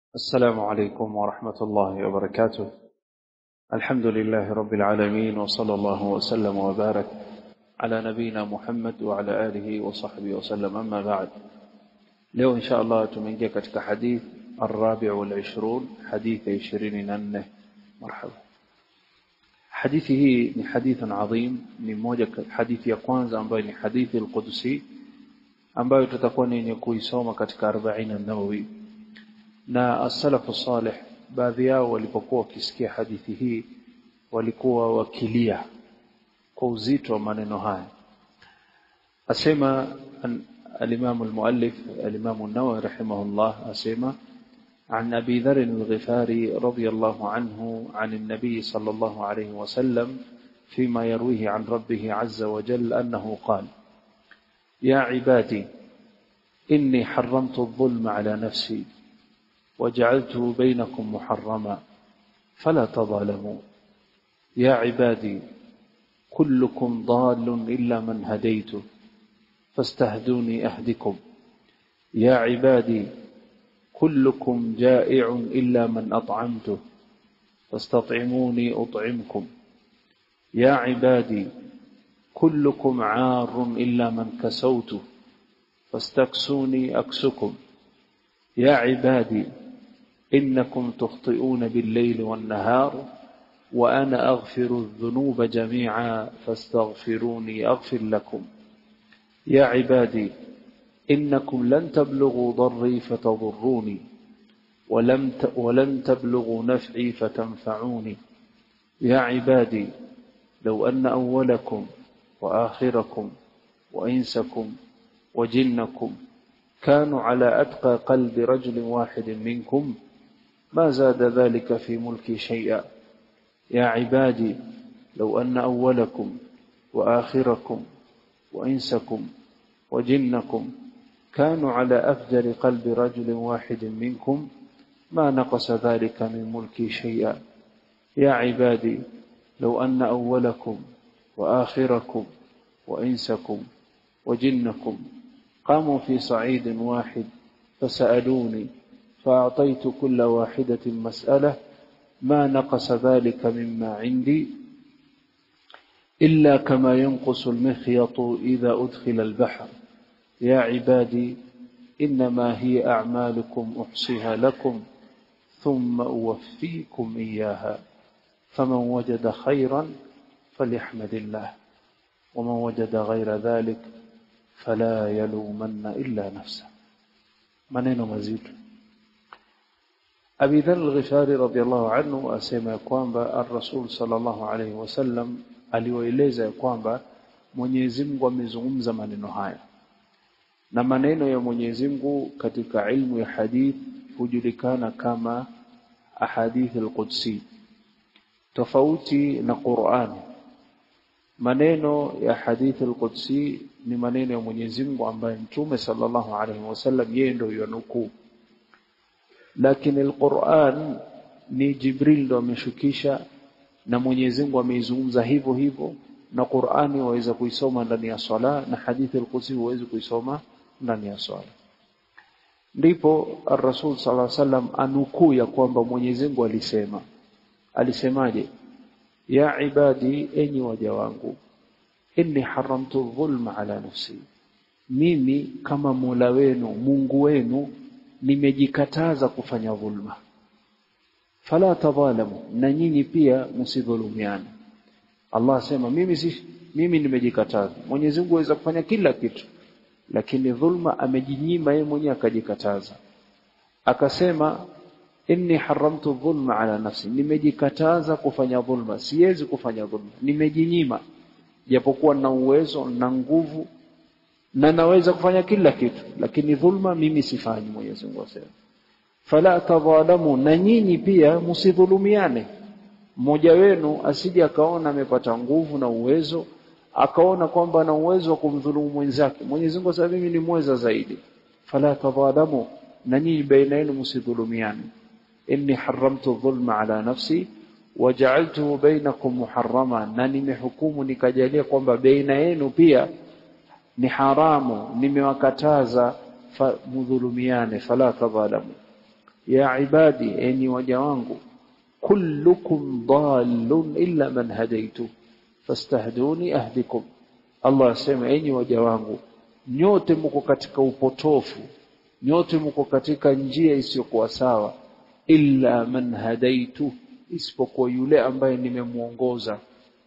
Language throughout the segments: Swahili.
السلام عليكم ورحمة الله وبركاته الحمد لله رب العالمين وصلى الله وسلم وبارك على نبينا محمد وعلى آله وصحبه وسلم أما بعد leo insha Allah tumeingia katika hadith الرابع والعشرون حديث عشرين ننه مرحبا hadithi hii ni hadithun adhim ni moja hadithi ya kwanza ambayo ni hadithi al-Qudsi ambayo tutakuwa ni kuisoma katika 40 an-Nawawi na as-salafu salih baadhi yao walipokuwa wakisikia hadithi hii walikuwa wakilia kwa uzito wa maneno haya asema الإمام المؤلف الإمام النووي رحمه الله أسيما عن أبي ذر الغفاري رضي الله عنه عن النبي صلى الله عليه وسلم فيما يرويه عن ربه عز وجل أنه قال يا عبادي إني حرمت الظلم على نفسي وجعلته بينكم محرما فلا تظالموا يا عبادي كلكم ضال إلا من هديته فاستهدوني أهدكم يا عبادي كلكم جائع إلا من أطعمته فاستطعموني أطعمكم يا عبادي كلكم عار إلا من كسوته فاستكسوني أكسكم يا عبادي إنكم تخطئون بالليل والنهار وأنا أغفر الذنوب جميعا فاستغفروني أغفر لكم يا عبادي إنكم لن تبلغوا ضري فتضروني ولم ولن تبلغوا نفعي فتنفعوني يا عبادي لو أن أولكم وآخركم وإنسكم وجنكم كانوا على أتقى قلب رجل واحد منكم ما زاد ذلك في ملكي شيئا يا عبادي لو أن أولكم وآخركم وإنسكم وجنكم كانوا على أفجر قلب رجل واحد منكم ما نقص ذلك من ملكي شيئا يا عبادي لو أن أولكم وآخركم وإنسكم وجنكم قاموا في صعيد واحد فسألوني فأعطيت كل واحدة مسألة ما نقص ذلك مما عندي إلا كما ينقص المخيط إذا أدخل البحر يا عبادي إنما هي أعمالكم أحصيها لكم ثم أوفيكم إياها فمن وجد خيرا فليحمد الله ومن وجد غير ذلك فلا يلومن إلا نفسه maneno mazito Abi Dharr al-Ghifari radhiyallahu anhu asema ya kwamba ar-Rasul sallallahu alayhi wasallam aliwaeleza ya kwamba Mwenyezi Mungu amezungumza maneno haya na maneno ya Mwenyezi Mungu katika ilmu ya hadith hujulikana kama ahadith al-Qudsi tofauti na Qur'an maneno ya hadith al-Qudsi ni maneno ya Mwenyezi Mungu ambaye Mtume sallallahu alaihi wasallam yeye ndio yanukuu lakini al-Qur'an ni Jibril ndo ameshukisha na Mwenyezi Mungu ameizungumza hivyo hivyo na Qur'ani waweza kuisoma ndani ya swala na hadithi al-Qudsi waweza kuisoma ndani ya swala ndipo ar-Rasul sallallahu alaihi wasallam anukuu ya kwamba Mwenyezi Mungu alisema alisemaje ya ibadi enyi waja wangu inni haramtu dhulma ala nafsi mimi kama Mola wenu Mungu wenu nimejikataza kufanya dhulma fala tadhalamu na nyinyi pia msidhulumiane Allah asema mimi si mimi nimejikataza Mwenyezi Mungu aweza kufanya kila kitu lakini dhulma amejinyima yeye mwenyewe akajikataza akasema inni haramtu dhulma ala nafsi nimejikataza kufanya dhulma siwezi kufanya dhulma nimejinyima japokuwa na uwezo na nguvu na naweza kufanya kila kitu lakini dhulma mimi sifanyi Mwenyezi Mungu asema fala tadhalamu na nyinyi pia msidhulumiane mmoja wenu asije akaona amepata nguvu na uwezo akaona kwamba ana uwezo wa kumdhulumu mwenzake Mwenyezi Mungu asema mimi ni mweza zaidi fala tadhalamu na nyinyi baina yenu msidhulumiane inni haramtu dhulma ala nafsi waja'altuhu bainakum muharrama na nimehukumu nikajalia kwamba baina yenu pia ni haramu nimewakataza mudhulumiane fala tadhalamu ya ibadi enyi waja wangu kullukum dallun illa man hadaitu fastahduni ahdikum Allah asema enyi waja wangu nyote mko katika upotofu nyote mko katika njia isiyokuwa sawa illa man hadaitu isipokuwa yule ambaye nimemuongoza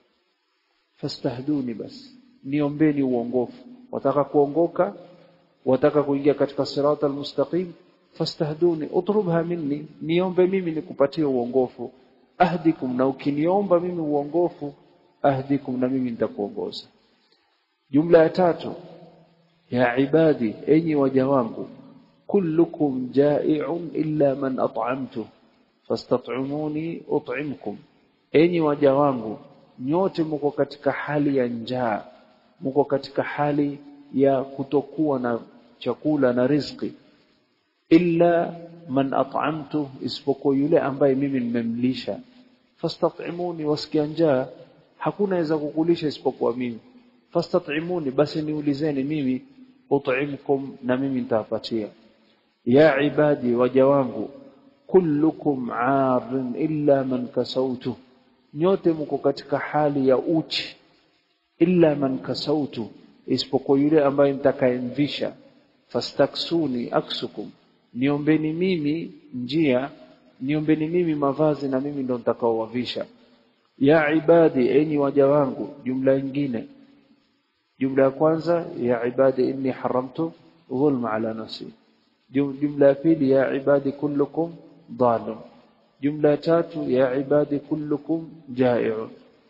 fastahduni basi niombeni uongofu wataka kuongoka wataka kuingia katika sirata almustaqim fastahduni utrubha minni niombe mimi nikupatie uongofu ahdikum na ukiniomba mimi uongofu ahdikum na mimi nitakuongoza jumla ya tatu ya ibadi enyi waja wangu kullukum ja'i'un illa man at'amtu fastat'imuni ut'imkum enyi waja wangu nyote mko katika hali ya njaa mko katika hali ya kutokuwa na chakula na riziki illa man at'amtu isipokuwa yule ambaye mimi nimemlisha fastat'imuni wasikia njaa hakuna aweza kukulisha isipokuwa mimi fastat'imuni basi niulizeni mimi ut'imkum na mimi nitawapatia ya ibadi waja wangu kullukum 'arin illa man kasautu nyote mko katika hali ya uchi illa man kasautu isipokuwa yule ambaye nitakayemvisha fastaksuni aksukum niombeni mimi njia niombeni mimi mavazi na mimi ndo nitakaowavisha ya ibadi enyi waja wangu jumla nyingine jumla ya kwanza ya ibadi inni haramtu dhulma ala nafsi jumla ya pili ya ibadi kullukum dhalun jumla ya tatu ya ibadi kullukum ja'i'un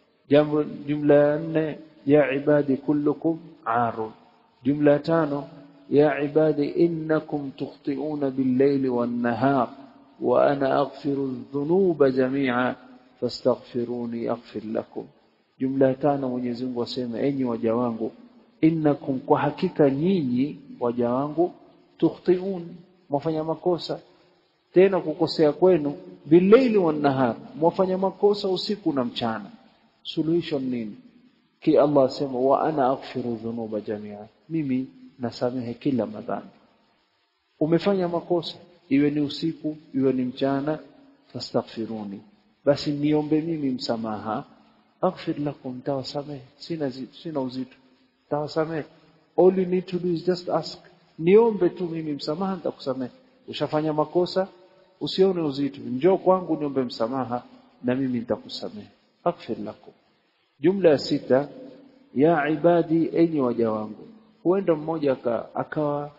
jumla ya nne ya ibadi kullukum 'arun jumla ya tano ya ibadi innakum tukhti'una bil-layli wan-nahar wa ana aghfiru adh-dhunuba jami'a fastaghfiruni aghfir lakum jumla ya tano Mwenyezi Mungu asema enyi waja wangu innakum kwa hakika nyinyi waja wangu tukhti'un mwafanya makosa tena kukosea kwenu bilaili wan nahar mwafanya makosa usiku na mchana suluhisho nini ki Allah asema wa ana aghfiru dhunuba jamia mimi nasamehe kila madhambi umefanya makosa iwe ni usiku iwe ni mchana fastaghfiruni basi niombe mimi msamaha aghfir lakum tawasamehe sina zi, sina uzito tawasamehe all you need to do is just ask niombe tu mimi msamaha nitakusamehe ushafanya makosa usione uzito njoo kwangu niombe msamaha na mimi nitakusamehe aghfir lakum jumla ya sita ya ibadi enyi waja wangu huenda mmoja akawa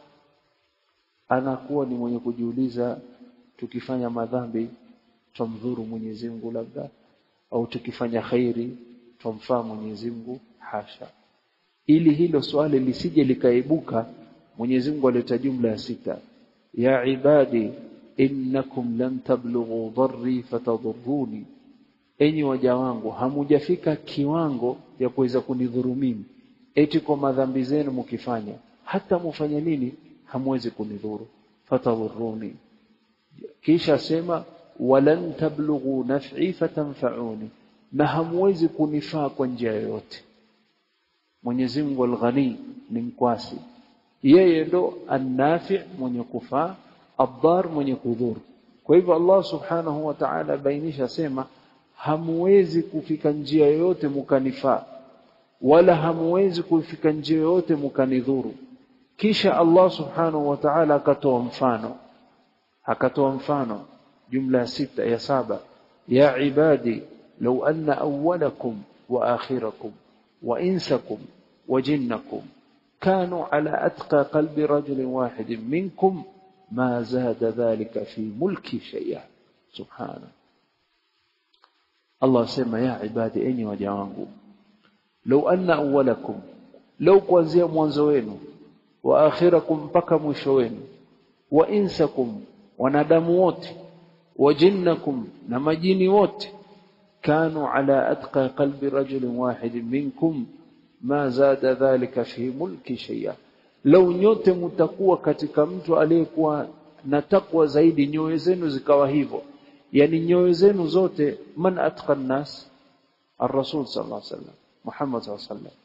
anakuwa ni mwenye kujiuliza tukifanya madhambi tumdhuru Mwenyezi Mungu labda au tukifanya khairi tumfaa Mwenyezi Mungu hasha ili hilo swali lisije likaibuka Mwenyezi Mungu aleta jumla ya sita ya ibadi innakum lan tablughu dharri fatadhurruni enyi waja wangu hamujafika kiwango ya kuweza kunidhuru mimi eti kwa madhambi zenu mkifanya hata mufanye nini hamwezi kunidhuru fatadhurruni kisha sema walan tablughu naf'i fatanfa'uni na hamwezi kunifaa kwa njia yoyote Mwenyezi Mungu al-Ghani ni mkwasi yeye ndo an-nafi' mwenye kufaa ad-dar mwenye kudhuru kwa hivyo Allah subhanahu wa ta'ala bainisha sema hamwezi kufika njia yoyote mukanifaa wala hamwezi kufika njia yoyote mukanidhuru kisha Allah subhanahu wa ta'ala akatoa mfano akatoa mfano jumla ya sita ya saba ya ibadi law anna awwalakum wa akhirakum wa insakum wa jinnakum كانوا على أتقى قلب رجل واحد منكم ما زاد ذلك في ملكي شيئا سبحانه الله سمى يا عبادي أني وجوانكم لو أن أولكم لو kuanzia mwanzo wenu wa akhirakum mpaka mwisho wenu wa insakum wanadamu wote wa jinnakum na majini wote kanu ala atqa qalbi rajulin wahid minkum ma zada dhalika fi mulki shay'a lau nyote mtakuwa katika mtu aliyekuwa na takwa zaidi nyoyo zenu zikawa hivyo yani nyoyo zenu zote man atqa nas الرسول صلى الله عليه وسلم محمد صلى الله عليه وسلم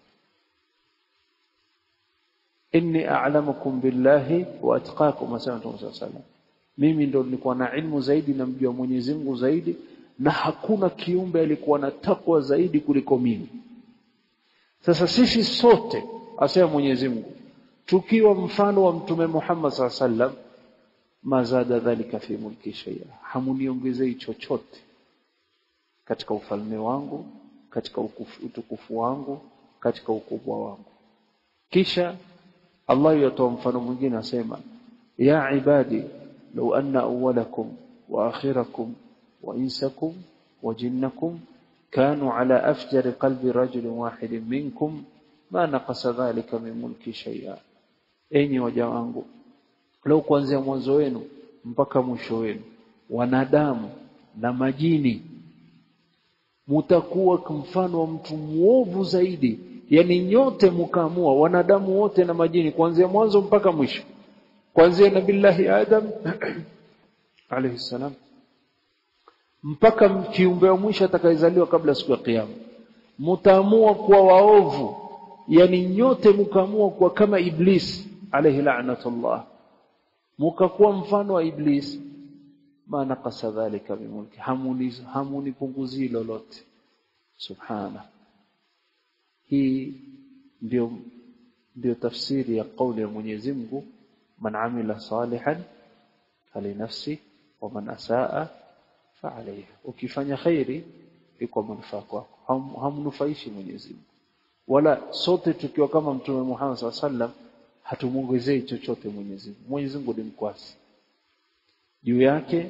إني أعلمكم بالله وأتقاكم وسلمة صلى الله عليه وسلم mimi ndo nilikuwa na ilmu zaidi namjua Mwenyezi Mungu zaidi na hakuna kiumbe alikuwa na takwa zaidi kuliko mimi sasa sisi sote asema Mwenyezi Mungu tukiwa mfano wa mtume Muhammad sallam mazada dhalika fi mulki shay'a hamuniongezei chochote katika ufalme wangu katika utukufu wangu katika ukubwa wangu kisha Allah yatoa mfano mwingine asema ya ibadi law anna awwalakum wa akhirakum wa insakum wa jinnakum كانوا على أفجر قلب رجل واحد منكم ما نقص ذلك من ملك شيئا enyi waja wangu leo kuanzia mwanzo wenu mpaka mwisho wenu wanadamu na majini mutakuwa mfano wa mtu muovu zaidi yani nyote mkaamua wanadamu wote na majini kuanzia mwanzo mpaka mwisho kuanzia nabillahi adam alayhi salam mpaka kiumbe wa mwisho atakayezaliwa kabla siku ya kiyama mtaamua kuwa waovu yani nyote mkaamua kuwa kama iblis alayhi la'natullah mkakuwa mfano wa iblis ma naqasa dhalika bimulki hamuni hamunipunguzii lolote subhana hii ndio ndio tafsiri ya kauli ya Mwenyezi Mungu man amila salihan falinafsi wa man asaa fa'alayhi ukifanya khairi iko manufaa kwako Ham, hamnufaishi Mwenyezi Mungu wala sote tukiwa kama mtume Muhammad SAW hatumuongezei chochote Mwenyezi Mungu Mwenyezi Mungu ni mkwasi juu yake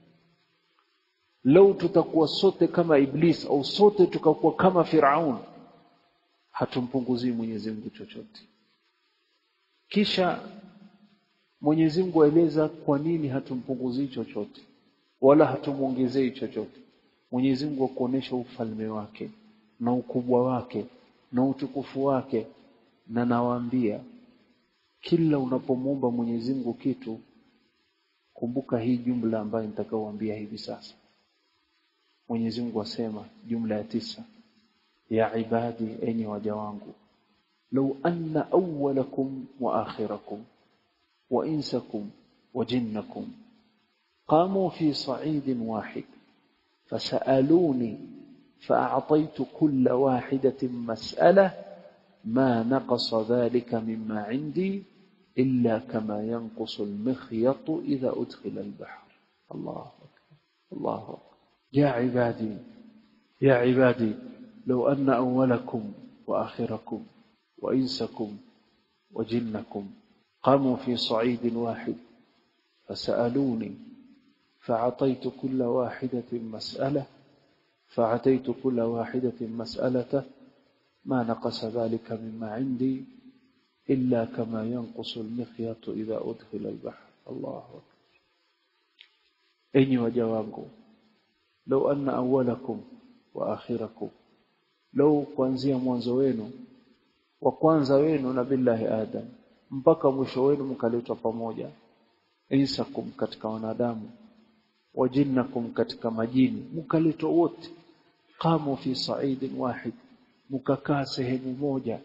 lau tutakuwa sote kama iblis au sote tukakuwa kama Firaun hatumpunguzii Mwenyezi Mungu chochote kisha Mwenyezi Mungu aeleza kwa nini hatumpunguzii chochote wala hatumuongezei chochote Mwenyezi Mungu akuonesha ufalme wake na ukubwa wake na utukufu wake na nawaambia kila unapomwomba Mwenyezi Mungu kitu kumbuka hii jumla ambayo nitakaowaambia hivi sasa Mwenyezi Mungu asema jumla ya tisa ya ibadi enyi waja wangu law anna awwalakum wa akhirakum wa insakum wa jinnakum qamu fi sa'idin wahid fasaluni فأعطيت كل واحدة مسألة ما نقص ذلك مما عندي إلا كما ينقص المخيط إذا أدخل البحر الله أكبر الله أكبر يا عبادي يا عبادي لو أن أولكم وآخركم وإنسكم وجنكم قاموا في صعيد واحد فسألوني فأعطيت كل واحدة مسألة فأعطيت كل واحدة مسألة ما نقص ذلك مما عندي إلا كما ينقص المخيط إذا أدخل البحر الله أكبر أني وجوانكم لو أن أولكم وآخركم لو kuanzia mwanzo wenu wa kwanza wenu na billahi adam mpaka mwisho wenu mkaletwa pamoja insakum katika wanadamu wajinnakum katika majini mkaletwa wote qamu fi sa'idin wahid mkakaa sehemu moja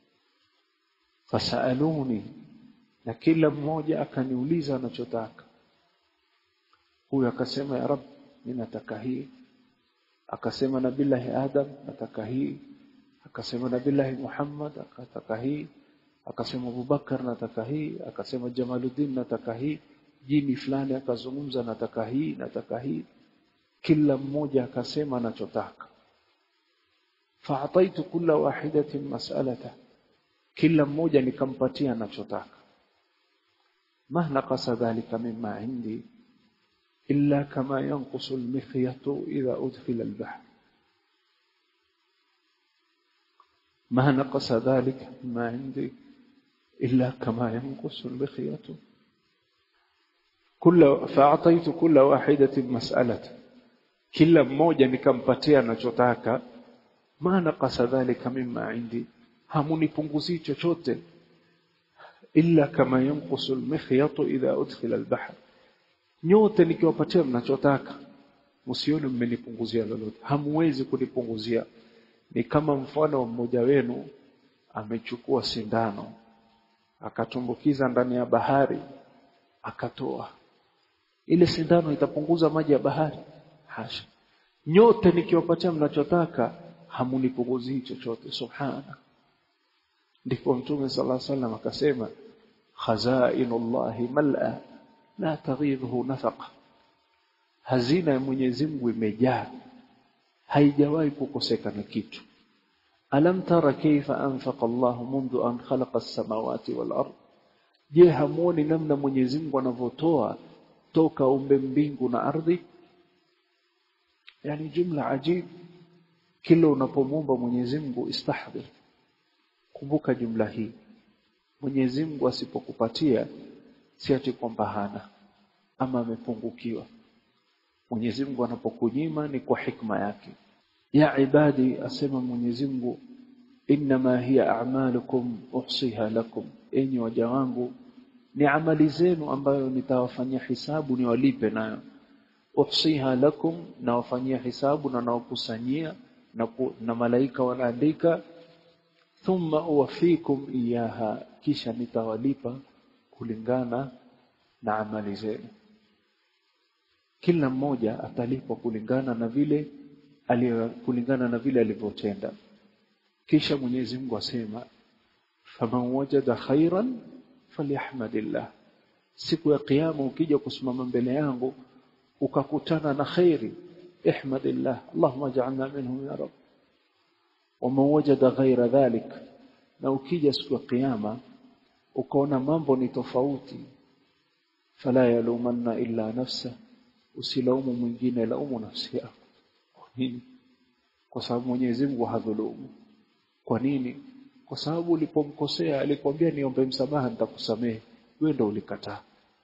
fasaluni na kila mmoja akaniuliza anachotaka huyu akasema ya rab mimi nataka hii akasema nabillahi adam nataka hii akasema nabillahi muhammad akataka hii akasema abubakar nataka hii akasema jamaluddin nataka hii jini fulani akazungumza nataka hii nataka hii kila mmoja akasema anachotaka fa'ataitu kulla wahidatin mas'alata kila mmoja nikampatia anachotaka ma naqasa dhalika mimma indi illa kama yanqusu al-mikhyatu idha udkhila al-bahr ما نقص ذلك مما عندي إلا كما ينقص المخيط كل فأعطيت كل واحدة مسألة kila mmoja nikampatia anachotaka ma naqasa dhalika mimma indi hamunipunguzii chochote illa kama yanqusu almikhyatu idha udkhila albahr nyote nikiwapatia mnachotaka msione mmenipunguzia lolote hamuwezi kunipunguzia ni kama mfano wa mmoja wenu amechukua sindano akatumbukiza ndani ya bahari akatoa ile sindano itapunguza maji ya bahari hasha nyote nikiwapatia mnachotaka hamunipunguzii chochote subhana ndipo mtume sallallahu alaihi wasallam akasema khazainullahi mal'a la taghidhu nafaqa hazina ya Mwenyezi Mungu imejaa haijawahi kukosekana kitu alam tara kaifa anfaqa Allah mundu an khalaqa as-samawati wal ard je hamuoni namna Mwenyezi Mungu anavyotoa toka umbe mbingu na ardhi yani jumla ajib kila unapomwomba Mwenyezi Mungu istahdhir kumbuka jumla hii Mwenyezi Mungu asipokupatia si ati kwamba hana ama amepungukiwa Mwenyezi Mungu anapokunyima ni kwa hikma yake ya ibadi asema Mwenyezi Mungu inma hiya a'malukum uhsiha lakum enyi waja wangu ni amali zenu ambayo nitawafanyia hisabu niwalipe nayo uhsiha lakum na wafanyia hisabu na nawakusanyia na, na malaika wanaandika thumma uwafikum iyaha kisha nitawalipa kulingana na amali zenu kila mmoja atalipwa kulingana na vile aliyo kulingana na vile alivyotenda kisha Mwenyezi Mungu asema faman wajada khairan falyahmadillah siku ya kiyama ukija kusimama mbele yangu ukakutana na khairi ihmadillah allahumma ja'alna minhum ya rab waman wajada ghaira dhalik na ukija siku ya kiyama ukaona mambo ni tofauti fala yalumanna illa nafsa usilaumu mwingine laumu nafsi yako kwa nini kwa sababu Mwenyezi Mungu hadhulumu kwa nini kwa sababu ulipomkosea alikwambia niombe msamaha nitakusamehe wewe ndio ulikataa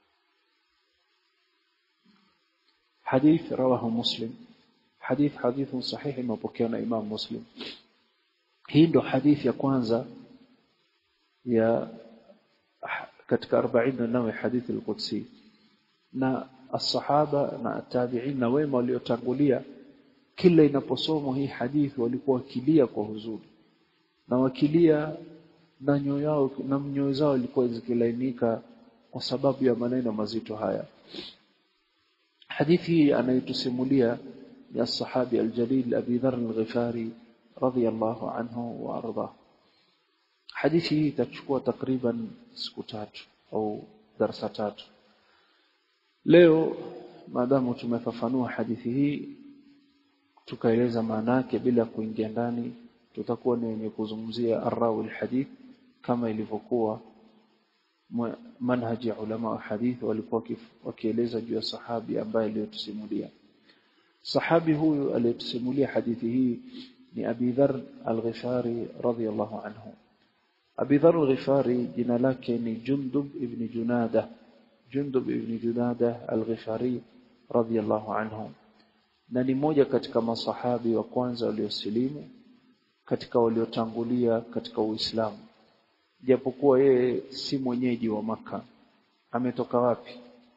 حديث رواه مسلم حديث حديث صحيح مpokewa na Imam Muslim hii ndo hadithi ya kwanza ya katika 40 nawe hadithi al-Qudsi na as-sahaba na tabi'in na wema waliotangulia kila inaposomwa hii hadithi walikuwa wakilia kwa huzuni na wakilia na nyoyo yao na nyoyo zao ilikuwa zikilainika kwa sababu ya maneno mazito haya hadithi hii anaitusimulia ya sahabi aljalil Abi Dharr al-Ghifari radiyallahu anhu wa arda hadithi hii itachukua takriban siku tatu au darasa tatu leo maadamu tumefafanua hadithi hii tukaeleza maana yake bila kuingia ndani tutakuwa ni wenye kuzungumzia arrawi alhadith kama ilivyokuwa manhaji ya ulama wa hadith walikuwa wakieleza juu ya sahabi ambaye aliyotusimulia sahabi huyu aliyetusimulia hadithi hii ni Abi Dharr al-Ghifari radhiyallahu anhu Abi Dharr al-Ghifari jina lake ni Jundub ibn Junada Jundub ibn Junada al-Ghifari radhiyallahu anhu na ni mmoja katika masahabi wa kwanza waliosilimu katika waliotangulia katika Uislamu japokuwa yeye si mwenyeji wa maka ametoka wapi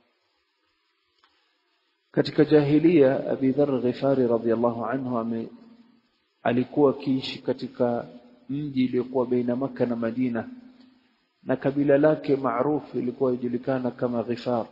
katika jahilia Abi Dharr Ghifari radhiyallahu anhu ame alikuwa akiishi katika mji uliokuwa baina maka na Madina na kabila lake maarufu ilikuwa ijulikana kama Ghifar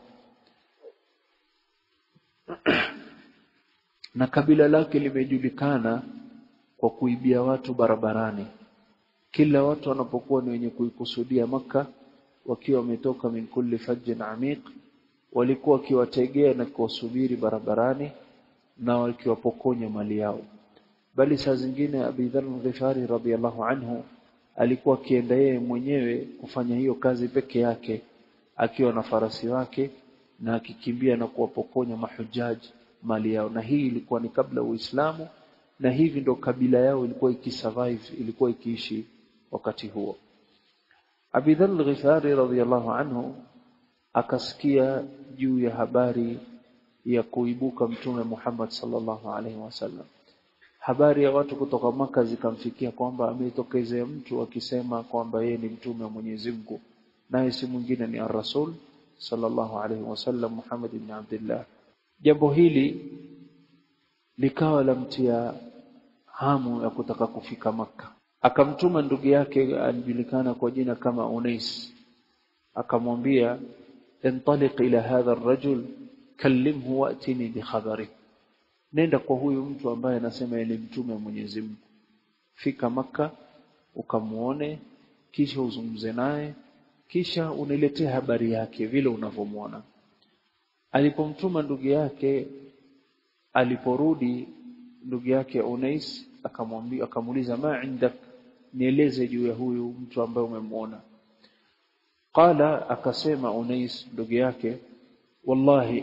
na kabila lake limejulikana kwa kuibia watu barabarani kila watu wanapokuwa ni wenye kuikusudia maka wakiwa wametoka min kulli fajjin amiq walikuwa wakiwategea na kuwasubiri barabarani na wakiwapokonya mali yao bali saa zingine Abi Dharr al-Ghifari radhiyallahu anhu alikuwa akienda yeye mwenyewe kufanya hiyo kazi peke yake akiwa na farasi wake na akikimbia na kuwapokonya mahujaji mali yao na hii ilikuwa ni kabla Uislamu na hivi ndo kabila yao ilikuwa ikisurvive ilikuwa ikiishi wakati huo Abi Dharr al-Ghifari radhiyallahu anhu akasikia juu ya habari ya kuibuka mtume Muhammad sallallahu alaihi wasallam habari ya watu kutoka maka zikamfikia kwamba ametokezea mtu akisema kwamba yeye ni mtume wa Mwenyezi Mungu naye si mwingine ni ar-Rasul sallallahu alaihi wasallam Muhammad ibn Abdullah jambo hili likawa lamtia hamu ya kutaka kufika maka akamtuma ndugu yake alijulikana kwa jina kama Unais akamwambia intaliq ila hadha ar-rajul kallimhu watini bikhabari nenda kwa huyu mtu ambaye anasema yeye ni mtume wa Mwenyezi Mungu fika maka ukamuone kisha uzungumze naye kisha uniletee habari yake vile unavyomwona alipomtuma ndugu yake aliporudi ndugu yake Unais akamwambia akamuuliza ma indak nieleze juu ya huyu mtu ambaye umemwona qala akasema Unais ndugu yake wallahi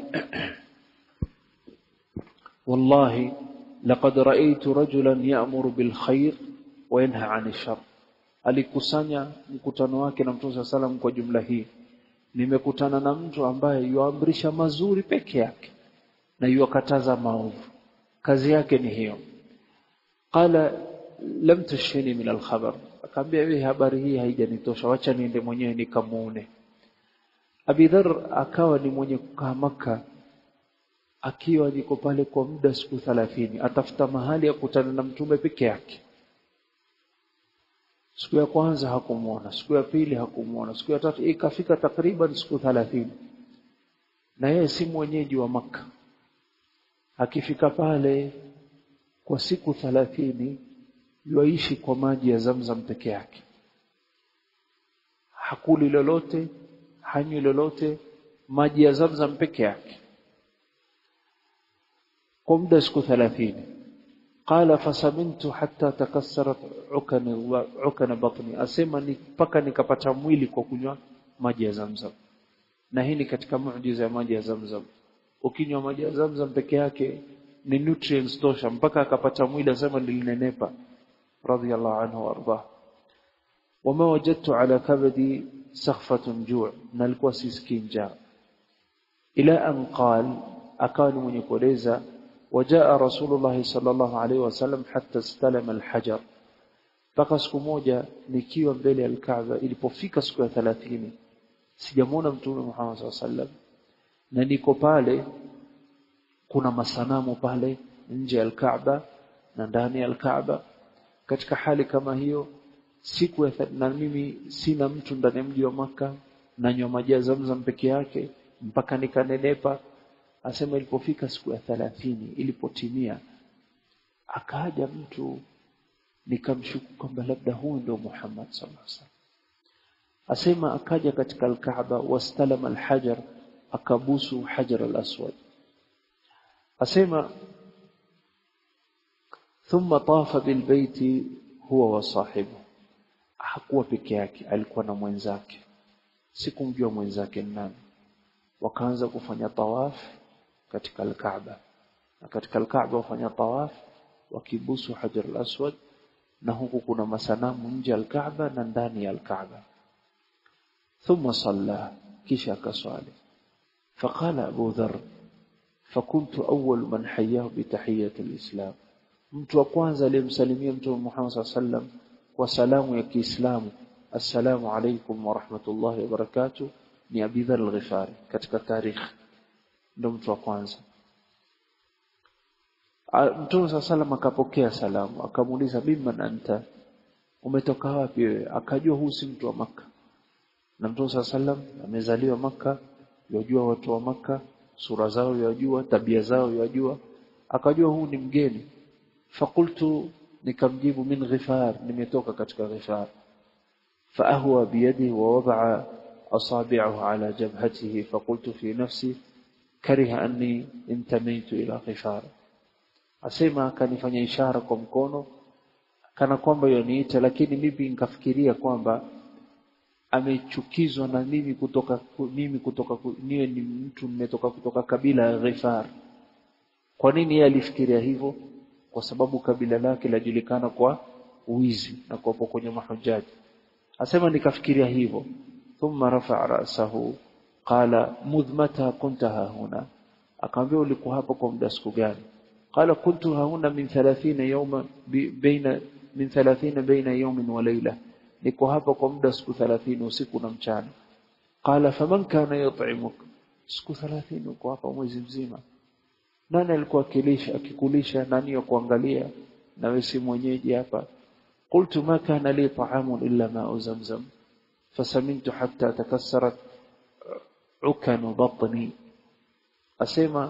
wallahi laqad ra'aytu rajulan ya'muru bil khair wa yanha 'anil shar alikusanya mkutano wake na Mtume sallam kwa jumla hii nimekutana na mtu ambaye yuamrisha mazuri peke yake na yuakataza maovu kazi yake ni hiyo qala lam tushini min alkhabar akaambia hivi habari hii haijanitosha wacha niende mwenyewe nikamuone Abi Dharr akawa ni mwenye kukaa maka akiwa niko pale kwa muda siku 30 atafuta mahali ya kutana na mtume peke yake siku ya kwanza hakumuona siku ya pili hakumuona siku ya tatu ikafika takriban siku 30 na yeye si mwenyeji wa maka akifika pale kwa siku 30 yuaishi kwa maji ya Zamzam peke yake hakuli lolote hanywi lolote maji ya Zamzam peke yake kwa muda siku 30 qala fasamintu hatta takassarat ukani ukana batni asema ni mpaka nikapata mwili kwa kunywa maji ya Zamzam na hii ni katika muujiza ya maji ya Zamzam ukinywa maji ya Zamzam peke yake ni nutrients tosha mpaka akapata mwili asema nilinenepa radiyallahu anhu warda wama wajadtu ala kabadi sakhfatun ju' na alikuwa sisikii njaa ila an qal akawa ni mwenye kueleza وجاء رسول الله صلى الله عليه وسلم حتى استلم الحجر mpaka siku moja nikiwa mbele ya Kaaba ilipofika siku ya 30 sijamuona mtume Muhammad SAW sallam na niko pale kuna masanamu pale nje ya Kaaba na ndani ya Kaaba katika hali kama hiyo siku ya na mimi sina mtu ndani ya mji wa maka nanywa maji ya Zamzam peke yake mpaka nikanenepa asema ilipofika siku ya 30 ilipotimia akaja mtu nikamshuku kwamba labda huyu ndio Muhammad sallallahu alaihi wasallam asema akaja katika al-Kaaba wastalama al-hajar akabusu hajar al-aswad asema thumma tafa bilbaiti huwa wa sahibu hakuwa peke yake alikuwa na mwenzake sikumjua mwenzake nani wakaanza kufanya tawaf katika al-Kaaba na katika al-Kaaba wafanya tawaf wakibusu hajar al-aswad na huku kuna masanamu nje ya al-Kaaba na ndani ya al-Kaaba thumma salla kisha akaswali فقال أبو ذر فكنت أول من حياه بتحية الإسلام mtu wa kwanza aliyemsalimia mtume Muhammad sallallahu alaihi wasallam kwa salamu ya Kiislamu assalamu alaykum wa rahmatullahi wa barakatuh ni Abi Dharr al-Ghifari katika tarikh ndo mtu wa kwanza Mtume sallallahu alaihi wasallam akapokea salamu akamuuliza mimman anta umetoka wapi wewe akajua huu si mtu wa maka na Mtume sallallahu alaihi wasallam amezaliwa maka yajua watu wa maka sura zao yajua tabia zao yajua akajua huu ni mgeni fakultu nikamjibu min ghifar nimetoka katika ghifar faahwa biyadi wa wadaa asabi'ahu ala jabhatihi fakultu fi nafsi kariha anni intamaitu ila ghifar asema akanifanya ishara kwa mkono kana kwamba yoniita lakini mimi nikafikiria kwamba amechukizwa na mimi kutoka mimi kutoka niwe ni mtu nimetoka kutoka kabila ya Ghifar kwa nini yeye alifikiria hivyo kwa sababu kabila lake lajulikana kwa wizi na kwa kwenye mahujaji asema nikafikiria hivyo thumma rafa'a ra'sahu qala mudhmata kunta huna akamwambia ulikuwa hapo kwa muda siku gani qala kuntu huna min 30 yawma baina min 30 baina yawmin wa layla niko hapa kwa muda siku 30 usiku na mchana qala faman kana yut'imuk siku 30 uko hapa mwezi mzima nani alikuwa akilisha akikulisha nani ya kuangalia na wewe si mwenyeji hapa qultu ma kana li ta'amun illa ma'u zamzam fasamintu hatta takassarat ukanu batni asema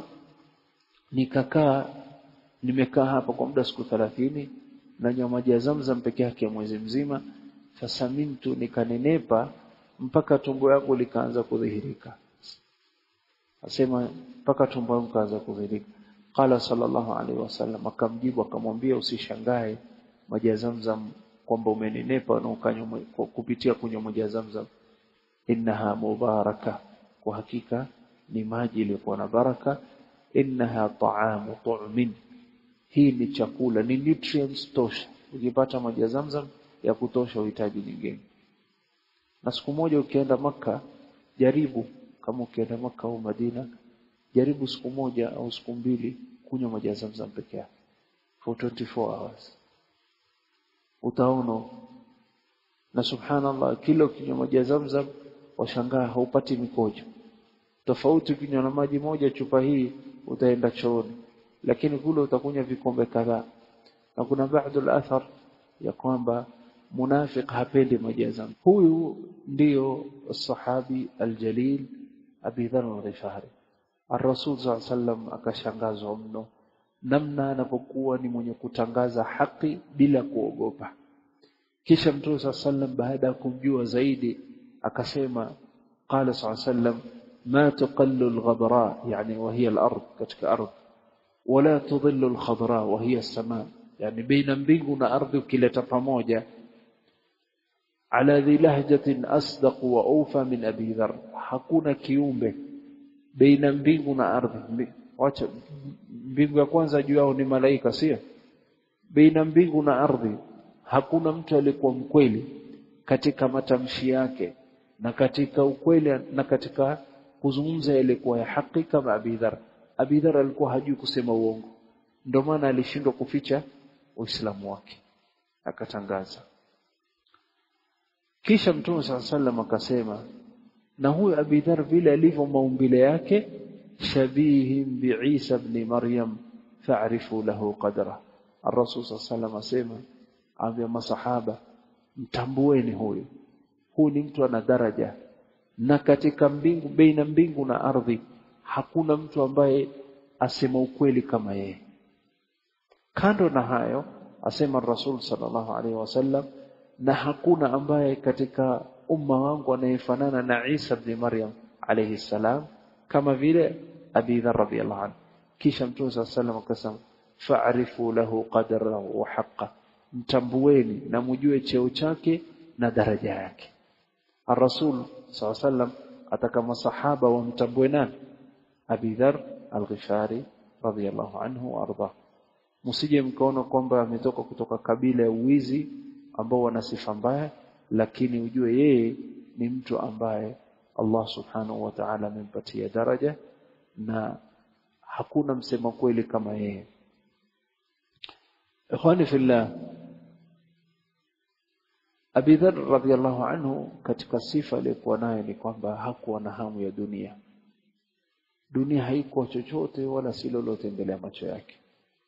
nikakaa nimekaa hapa kwa muda siku thelathini nanywa maji ya Zamzam peke yake mwezi mzima fasamintu nikanenepa mpaka tumbo yangu likaanza kudhihirika asema mpaka tumbo yangu kaanza kudhihirika qala sallallahu alaihi wasallam akamjibu akamwambia usishangae maji ya Zamzam kwamba umenenepa na ukanywa kupitia kunywa maji ya Zamzam innaha mubaraka kwa hakika ni maji iliyokuwa na baraka innaha ta'amu tu'min hii ni chakula ni nutrients tosha ukipata maji ya Zamzam ya kutosha uhitaji nyingine na siku moja ukienda maka jaribu kama ukienda maka au Madina jaribu siku moja au siku mbili kunywa maji ya Zamzam peke yake for 24 hours utaona na subhanallah kila ukinywa maji ya Zamzam washangaa haupati mikojo tofauti ukinywa na maji moja chupa hii utaenda chooni lakini kule utakunywa vikombe kadhaa na kuna baadhi al-athar ya kwamba munafiq hapendi maji ya Zamzam huyu ndiyo sahabi aljalil Abi Dharr al-Ghifari Ar-Rasul sallam akashangazwa mno namna anapokuwa ni mwenye kutangaza haki bila kuogopa kisha Mtume sallam baada ya kumjua zaidi akasema qala sallam ma tuqallu al-ghabra yani wa hiya al-ard katika ardh wala tudhillu al-khadra wa hiya as-sama yani baina mbingu na ardhi ukileta pamoja ala dhi lahjatin asdaq wa awfa min abi dhar hakuna kiumbe baina mbingu na ardhi wacha mbingu ya kwanza juu yao ni malaika sio baina mbingu na ardhi hakuna mtu aliyekuwa mkweli katika matamshi yake na katika ukweli na katika kuzungumza yalikuwa ya haki kama Abi Dhar Abi Dhar alikuwa hajui kusema uongo ndio maana alishindwa kuficha uislamu wake akatangaza kisha mtume sallallahu akasema na huyu Abi Dhar vile alivyo maumbile yake shabihim biisa ibn Maryam fa'rifu lahu qadra Ar-Rasul sallallahu asema ambia masahaba mtambueni huyu huyu ni mtu ana daraja na katika mbingu baina mbingu na ardhi hakuna mtu ambaye asema ukweli kama yeye kando na hayo asema Rasul sallallahu alaihi wasallam na hakuna ambaye katika umma wangu anayefanana na Isa ibn Maryam alayhi salam kama vile Abi Dharr radhiyallahu anhu kisha Mtume sallallahu alaihi wasallam akasema fa'rifu lahu qadrahu wa haqqa mtambueni na mjue cheo chake na daraja yake Ar-Rasul sallallahu alaihi wasallam ataka masahaba wamtambue nani Abi Dharr al-Ghifari radhiyallahu anhu wa arda msije mkaona kwamba ametoka kutoka kabila ya uwizi ambao wana sifa mbaya lakini ujue yeye ni mtu ambaye Allah subhanahu wa ta'ala amempatia daraja na hakuna msema kweli kama yeye ikhwani fillah Abi Dharr radhiyallahu anhu katika sifa aliyokuwa nayo ni kwamba hakuwa na hamu ya dunia dunia haikuwa chochote wala si lolote mbele ya macho yake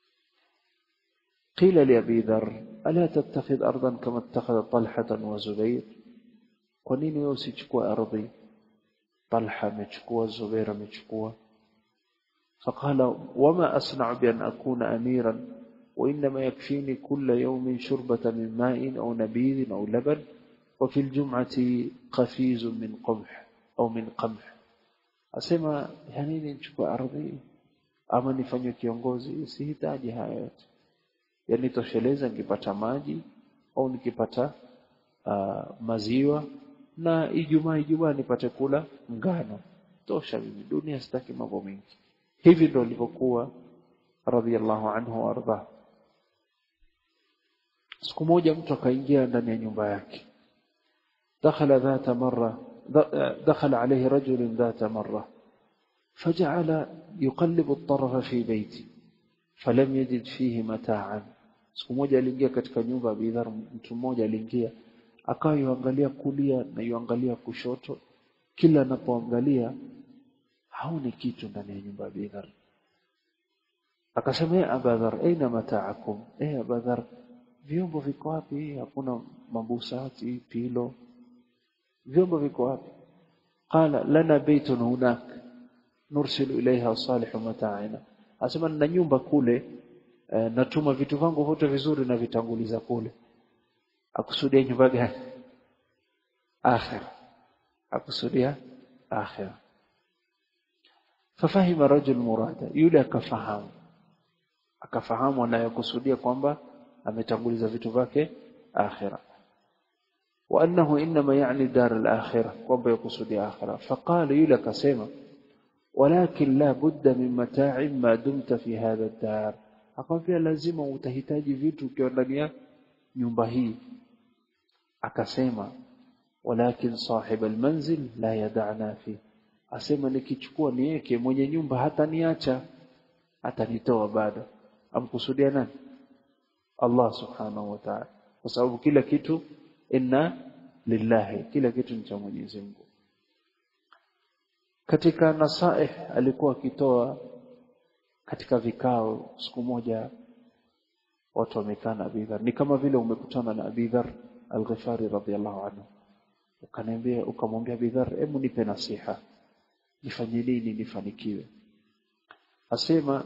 قيل لأبي ذر ألا تتخذ أرضا كما اتخذ طلحة وزبير ونين يوسيشكوا أرضي طلحة مشكوا زبير مشكوا فقال وما أصنع بأن أكون أميرا وإنما يكفيني كل يوم شربة من ماء أو نبيذ أو لبن وفي الجمعة قفيز من قمح أو من قمح أسمى يعني نشكوا أرضي أما نفني kiongozi sihitaji haya yote yani tosheleza nikipata maji au nikipata uh, maziwa na ijumaa ijumaa nipate kula ngano tosha mimi dunia sitaki mambo mengi hivi ndo alivyokuwa radhiallahu anhu warda siku moja mtu akaingia ndani ya nyumba yake dakhala dhata marra دخل عليه رجل ذات مرة فجعل يقلب الطرف في بيتي فلم يجد فيه متاعا siku moja aliingia katika nyumba ya Bidhar mtu mmoja aliingia akawa yuangalia kulia na yuangalia kushoto kila anapoangalia haoni kitu ndani ya nyumba ya Bidhar akasema ya Abadhar aina mataakum eh Abadhar vyombo viko wapi hakuna mabusati pilo vyombo viko wapi qala lana baitun hunak nursilu ilaiha salihu mata'ina asema nina nyumba kule e, natuma vitu vangu vyote vizuri na vitanguliza kule akusudia nyumba gani akhira akusudia akhira fafahima rajul murada yule akafahamu akafahamu anayokusudia kwamba ametanguliza vitu vyake akhira wa annahu inma yani dar al-akhirah kwamba yakusudia akhira faqala yule akasema walakin la budda min mata'in ma dumta fi hadha ad-dar akamwambia lazima utahitaji vitu ukiwa ndani ya nyumba hii akasema walakin sahib al-manzil la yad'ana fi asema nikichukua niweke mwenye nyumba hata niacha atanitoa bado amkusudia nani Allah subhanahu wa ta'ala kwa sababu kila kitu inna lillahi kila kitu ni cha Mwenyezi Mungu katika nasaih alikuwa akitoa katika vikao siku moja watu wamekaa na Abi Dharr ni kama vile umekutana na Abi Dharr al-Ghifari radhiyallahu anhu ukaniambia ukamwambia Abi Dharr hebu nipe nasiha nifanye nini nifanikiwe asema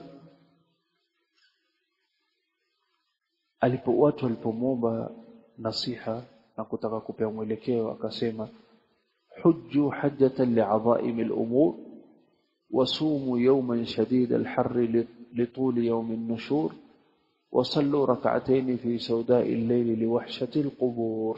alipo watu walipomwomba nasiha na kutaka kupewa mwelekeo akasema hujju hajjatan li'adha'im al-umur wasumu yawman shadid al-harr litul yawm an-nushur وصلوا ركعتين في سوداء الليل لوحشة القبور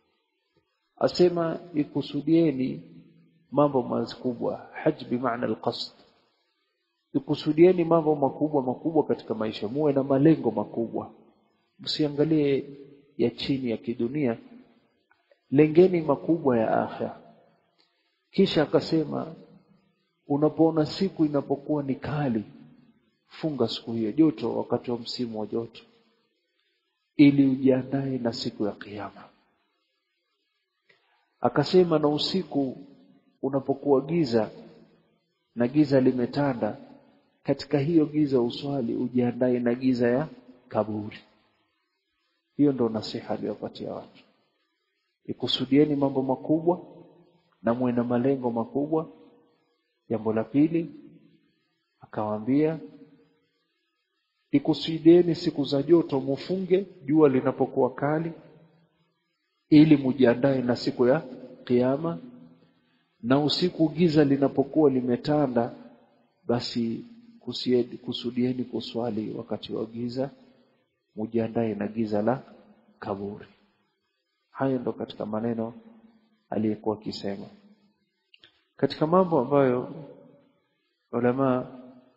asema ikusudieni mambo makubwa haj bimaana alqasd ikusudieni mambo makubwa makubwa katika maisha muwe na malengo makubwa msiangalie ya chini ya kidunia lengeni makubwa ya akhira kisha akasema unapoona siku inapokuwa ni kali funga siku hiyo joto wakati wa msimu wa joto ili ujiandae na siku ya kiyama akasema na usiku unapokuwa giza na giza limetanda katika hiyo giza uswali ujiandae na giza ya kaburi hiyo ndo nasiha aliyopatia watu ikusudieni mambo makubwa na muwe na malengo makubwa jambo la pili akawaambia ikusudieni siku za joto mufunge jua linapokuwa kali ili mujiandae na siku ya kiyama na usiku giza linapokuwa limetanda basi kusiedi, kusudieni kuswali wakati wa giza mujiandae na giza la kaburi hayo ndo katika maneno aliyekuwa akisema katika mambo ambayo ulama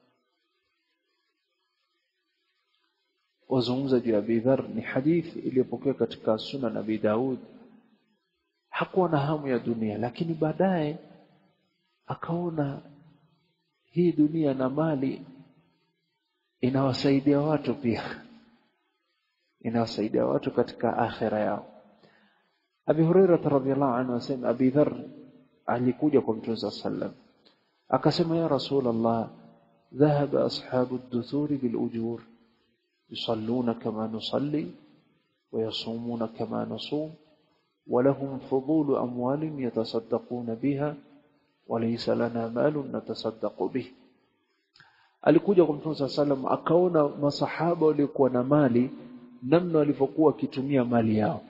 wazungumza juu ya Abi Dharr ni hadithi iliyopokewa katika Sunan Abi Daud hakuwa na hamu ya dunia lakini baadaye akaona hii dunia na mali inawasaidia watu pia inawasaidia watu katika akhira yao Abi Hurairah radhiyallahu anhu asema Abi Dharr alikuja kwa Mtume sallam akasema ya Rasulullah dhahaba ashabu ad-duthuri bil ujur يصلون كما نصلي ويصومون كما نصوم ولهم فضول أموال يتصدقون بها وليس لنا مال نتصدق به alikuja kwa Mtume sallam akaona masahaba waliokuwa na mali namna walivyokuwa wakitumia mali yao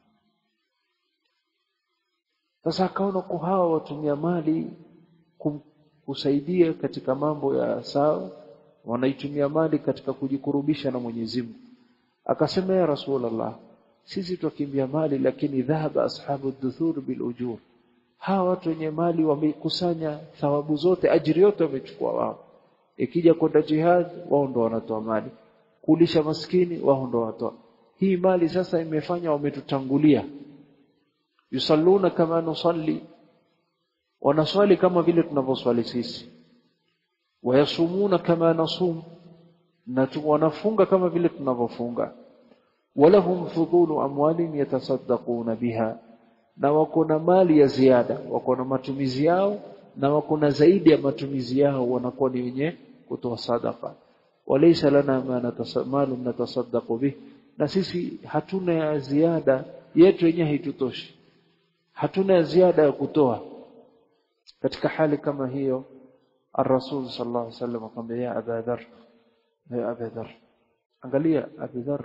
sasa akaona kwa hawa watumia mali kusaidia katika mambo ya sawa wanaitumia mali katika kujikurubisha na Mwenyezi Mungu akasema ya Rasulullah sisi tukimbia mali lakini dhahaba ashabu duthur bil ujur hawa watu wenye mali wamekusanya thawabu zote ajiri yote wamechukua wao ikija kwenda jihad wao ndo wanatoa mali kulisha maskini wao ndo wanatoa hii mali sasa imefanya wametutangulia yusalluna kama nusalli wanaswali kama vile tunavyoswali sisi wayasumuna kama nasum na wanafunga kama vile tunavyofunga walahum fudulu amwalin yatasaddaquna biha na wako na mali ya ziada wako na matumizi yao na wako na zaidi ya matumizi yao wanakuwa ni wenye kutoa sadaka walaysa lana ma natamalu natasaddaqu bih na sisi hatuna ya ziada yetu yenyewe haitutoshi hatuna ya ziada ya kutoa katika hali kama hiyo الرسول صلى الله عليه وسلم قال يا أبا ذر يا أبا ذر angalia Abu Dharr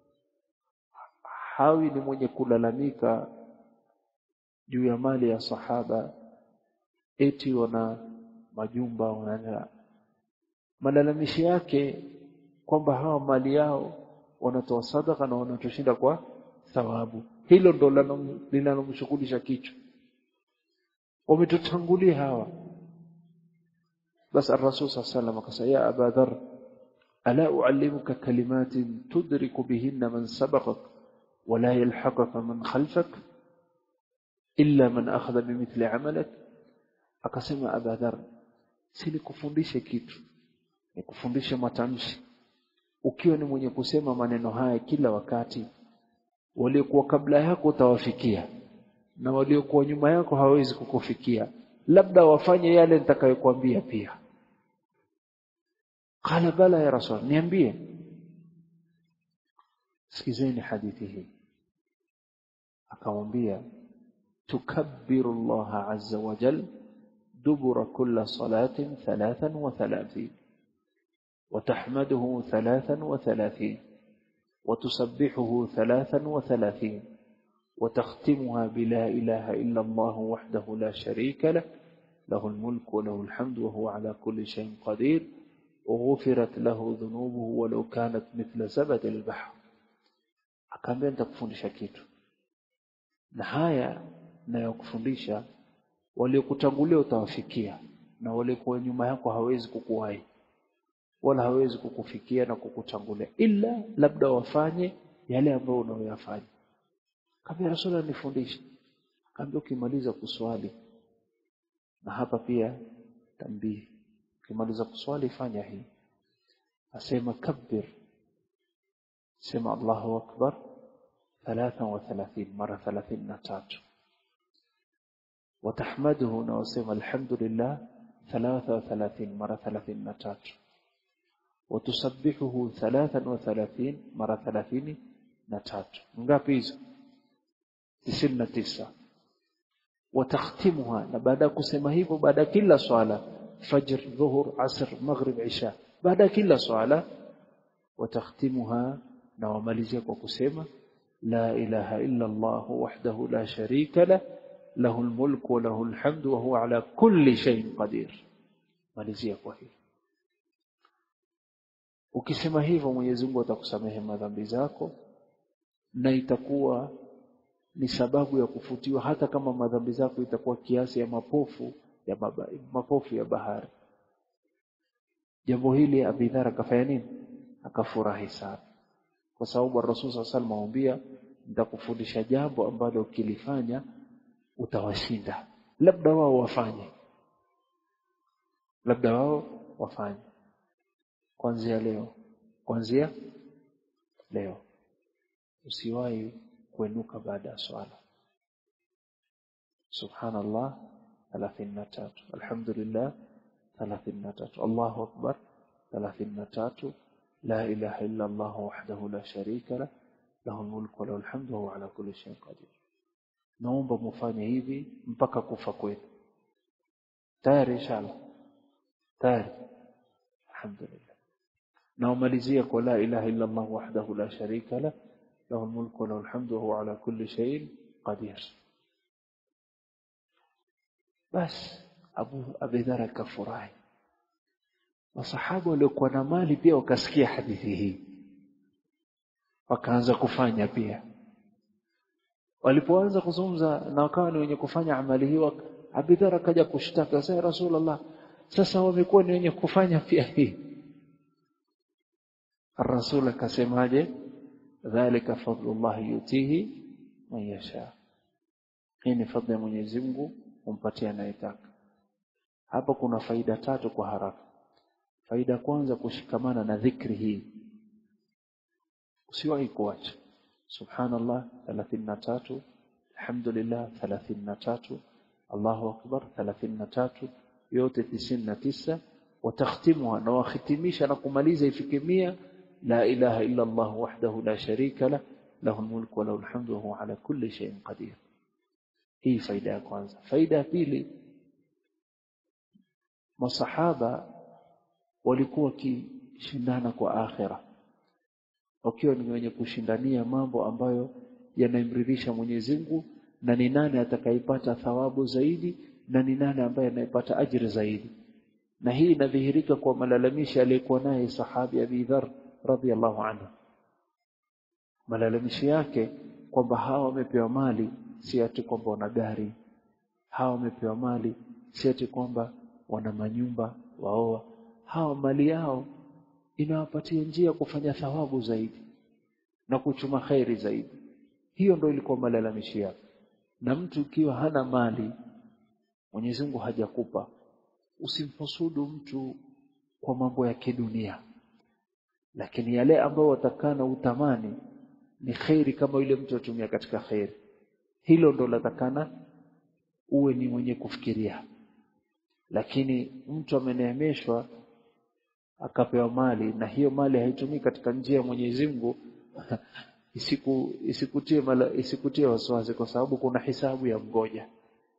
hawi ni mwenye kulalamika juu ya mali ya sahaba eti wana majumba wana malalamishi yake kwamba hawa mali yao wanatoa sadaka na wanatoshinda kwa thawabu hilo ndo linalomshughulisha kichwa wametutangulia hawa bas الرسول صلى الله عليه وسلم قال يا أبا ذر ألا أعلمك كلمات تدرك بهن من سبقك ولا يلحقك من خلفك إلا من أخذ بمثل عملك akasema Abadhar si nikufundishe kitu nikufundishe matamshi ukiwa ni mwenye kusema maneno haya kila wakati waliokuwa kabla yako utawafikia na waliokuwa nyuma yako hawezi kukufikia labda wafanye yale nitakayokuambia pia qala bala ya rasul niambie sikizeni hadithi hii akamwambia tukabbiru Allah azza wa jal dubura kulla salatin thalathan wa thalathin وتحمده ثلاثا وثلاثين وتسبحه ثلاثا وثلاثين وتختمها بلا إله إلا الله وحده لا شريك له له الملك وله الحمد وهو على كل شيء قدير وغفرت له ذنوبه ولو كانت مثل زبد البحر akaambia nitakufundisha kitu na haya nayokufundisha waliokutangulia utawafikia na waliokuwa nyuma yako hawezi kukuwahi wala hawezi kukufikia na kukutangulia ila labda wafanye yale ambayo unayoyafanya kabla rasul nifundishe kaambia ukimaliza kuswali na hapa pia tambii ukimaliza kuswali fanya hii asema kabbir sema Allahu akbar 33 mara 33 وتحمده نوسم الحمد لله 33 مرة 33 وتسبحه 33 مرة 33 ngapi hizo 99 وتختمها na baada ya kusema hivyo baada kila swala fajr dhuhur asr maghrib isha baada kila swala وتختمها na wamalizia kwa kusema la ilaha illa Allah wahdahu la sharika lah له الملك وله الحمد وهو على كل شيء قدير malizia kwa hivyo ukisema hivyo Mwenyezi Mungu atakusamehe madhambi zako na itakuwa ni sababu ya kufutiwa hata kama madhambi zako itakuwa kiasi ya mapofu ya baba, mapofu ya bahari jambo hili Abidhar akafanya nini akafurahi sana kwa sababu Rasul sallallahu alaihi wasallam nitakufundisha jambo ambalo ukilifanya utawashinda labda wao wafanye labda wao wafanye kuanzia leo kuanzia leo usiwahi kuenuka baada ya swala subhanallah 33 alhamdulillah 33 Allahu akbar 33 la ilaha illa Allah wahdahu la sharika la lahu almulku wa lahu alhamdu wa huwa ala kulli shay'in qadir naomba mufanye hivi mpaka kufa kwenu tayari inshallah tayari alhamdulillah na umalizia kwa la ilaha illa Allah wahdahu la sharika la lahu almulku wa lahu alhamdu wa huwa ala kulli shay'in qadir bas Abu Abidhar akafurahi masahaba waliokuwa na mali pia wakasikia hadithi hii wakaanza kufanya pia walipoanza kuzungumza na wakawa ni wenye kufanya amali hii Abidhar akaja kushtaka sasa Rasulullah sasa wamekuwa ni wenye kufanya pia hii Rasul akasemaje dhalika fadlullah yutihi man yasha hii ni fadhila ya Mwenyezi Mungu umpatia anayetaka hapa kuna faida tatu kwa haraka faida kwanza kushikamana na dhikri hii usiwahi kuacha subhanallah 33 alhamdulillah 33 Allahu akbar 33 yote 99 watakhtimuha na wakhitimisha na kumaliza ifike 100 la ilaha illa Allah wahdahu la sharika la lahu almulku wa lahu alhamdu wa huwa ala kulli shay'in qadir hii faida ya kwanza faida ya pili masahaba walikuwa wakishindana kwa akhira wakiwa ni wenye kushindania mambo ambayo yanamridhisha Mwenyezi Mungu na ni nani atakayepata thawabu zaidi na ni nani ambaye anayepata ajira zaidi na hii inadhihirika kwa malalamishi aliyekuwa naye sahabi Abi Dharr radhiallahu anhu malalamishi yake kwamba hawa wamepewa mali si ati kwamba wana gari hawa wamepewa mali si ati kwamba wana manyumba waoa hawa mali yao inawapatia njia kufanya thawabu zaidi na kuchuma khairi zaidi hiyo ndio ilikuwa malalamishi yake na mtu ukiwa hana mali Mwenyezi Mungu hajakupa usimhusudu mtu kwa mambo ya kidunia lakini yale ambayo watakana utamani ni khairi kama yule mtu atumia katika khairi hilo ndo latakana uwe ni mwenye kufikiria lakini mtu ameneemeshwa akapewa mali na hiyo mali haitumii katika njia ya Mwenyezi Mungu isiku isikutie mala, isikutie wasiwasi kwa sababu kuna hisabu ya mgoja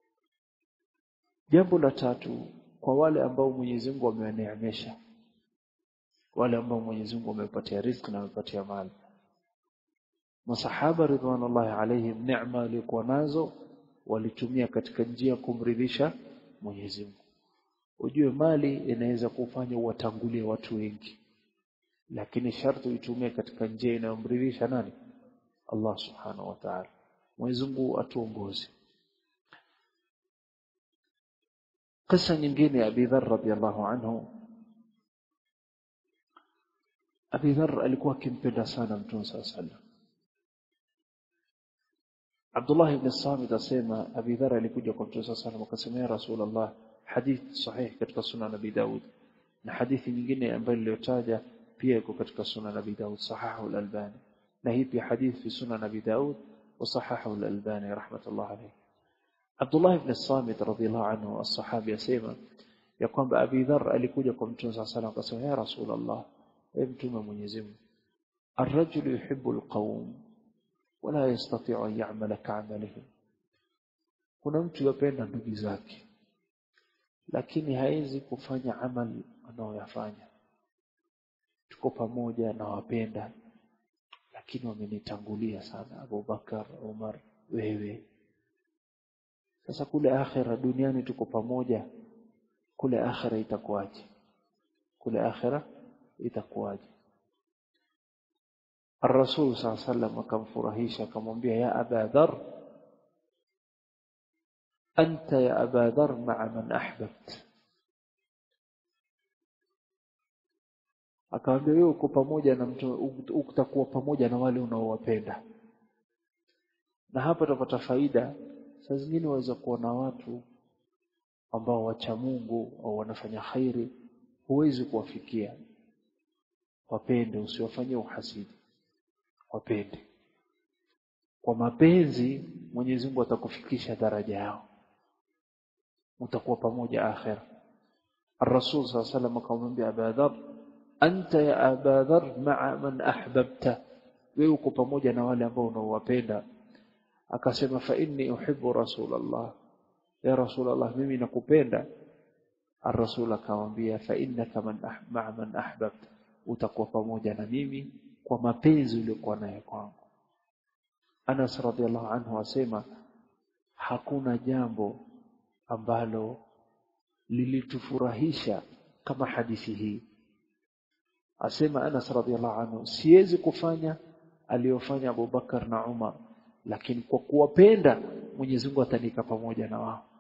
jambo la tatu kwa wale ambao Mwenyezi Mungu amewaneemesha wale ambao Mwenyezi Mungu amepatia riziki na amepatia mali masahaba ridwanullahi alaihim neema walikuwa nazo walitumia katika njia kumridhisha Mwenyezi Mungu ujue mali inaweza kufanya uwatangulie watu wengi lakini sharti uitumie katika njia inayomridhisha nani Allah subhanahu wa ta'ala Mwenyezi Mungu atuongoze Kisa nyingine ya Abi Dharr radhiyallahu anhu Abi Dharr alikuwa akimpenda sana Mtume sallallahu alaihi Abdullah ibn Samit asema Abi Dharr alikuja kwa Mtume sallallahu alaihi akasema ya Rasulullah hadith sahih katika sunan Abi Daud na hadithi nyingine ambayo niliyotaja pia iko katika sunan Abi Daud sahahu al-Albani na hii pia hadith fi sunan Abi Daud wa sahahu al-Albani rahmatullah alayhi Abdullah ibn Samit radhiyallahu anhu as-sahabi asema ya kwamba Abi Dharr alikuja kwa Mtume sallallahu alayhi akasema ya Rasulullah ewe mtume Mwenyezi Mungu الرجل يحب القوم ولا يستطيع أن يعمل كعملهم kuna mtu yapenda ndugu zake lakini hawezi kufanya amali anayoyafanya tuko pamoja na wapenda lakini wamenitangulia sana Abu Bakar Umar wewe sasa kule akhira duniani tuko pamoja kule akhira itakuwaje kule akhira itakuwaje الرسول صلى الله عليه وسلم akamfurahisha akamwambia ya Aba Dharr أنت يا أبا ذر مع من أحببت akamwambia wewe uko pamoja na mtu utakuwa pamoja na wale unaowapenda na hapa tutapata faida saa zingine waweza kuona watu ambao wacha Mungu au wanafanya khairi huwezi kuwafikia wapende usiwafanyie uhasidi wapende kwa mapenzi Mwenyezi Mungu atakufikisha daraja yao utakuwa pamoja akhira الرسول صلى الله عليه وسلم akamwambia Abu Dharr anta ya Abu Dharr ma'a man ahbabta wewe uko pamoja na wale ambao unaowapenda akasema fa inni uhibbu rasulullah ya rasulullah mimi nakupenda الرسول akamwambia fa innaka man ma'a man ahbabta utakuwa pamoja na mimi kwa mapenzi uliyokuwa nayo kwangu Anas radhiallahu anhu asema hakuna jambo ambalo lilitufurahisha kama hadithi hii asema Anas radhiallahu anhu siwezi kufanya aliyofanya Abu Bakar na Umar lakini kwa kuwapenda Mwenyezi Mungu atanika pamoja na wao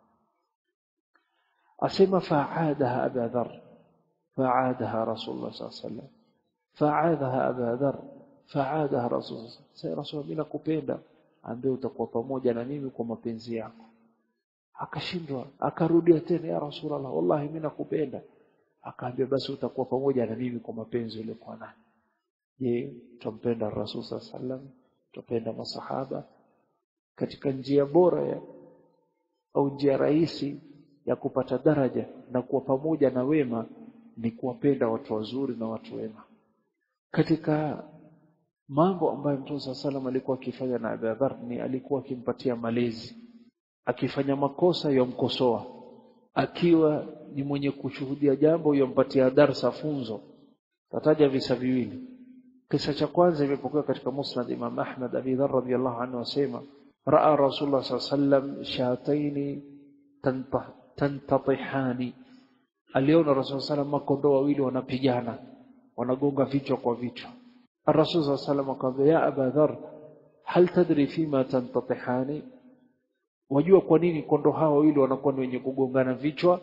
asema fa'adaha Abu Dharr fa'adaha Rasulullah sallallahu alaihi wasallam fa'adaha Abu Dharr fa'adaha Rasulullah sasa Rasul mimi nakupenda ambaye utakuwa pamoja na mimi kwa mapenzi yako akashindwa akarudia tena ya Rasulullah wallahi mimi nakupenda akaambia basi utakuwa pamoja na mimi kwa mapenzi uliokuwa nayo je tumpenda Rasul sallam tupenda masahaba katika njia bora ya au njia rahisi ya kupata daraja na kuwa pamoja na wema ni kuwapenda watu wazuri na watu wema katika mambo ambayo Mtume sallam alikuwa akifanya na Abu Dharr ni alikuwa akimpatia malezi akifanya makosa yomkosoa akiwa ni mwenye kushuhudia jambo yompatia darsa funzo tataja visa viwili kisa cha kwanza imepokewa katika musnad Imam Ahmad Abi Dharr radhiyallahu anhu asema raa Rasulullah sallallahu alaihi wasallam shataini tantatihani aliona Rasul sallam makondoo wawili wanapigana wanagonga vichwa kwa vichwa Rasul sallam akamwambia ya Aba Dharr hal tadri fima tantatihani wajua kwa nini kondoo hao wawili wanakuwa ni wenye kugongana vichwa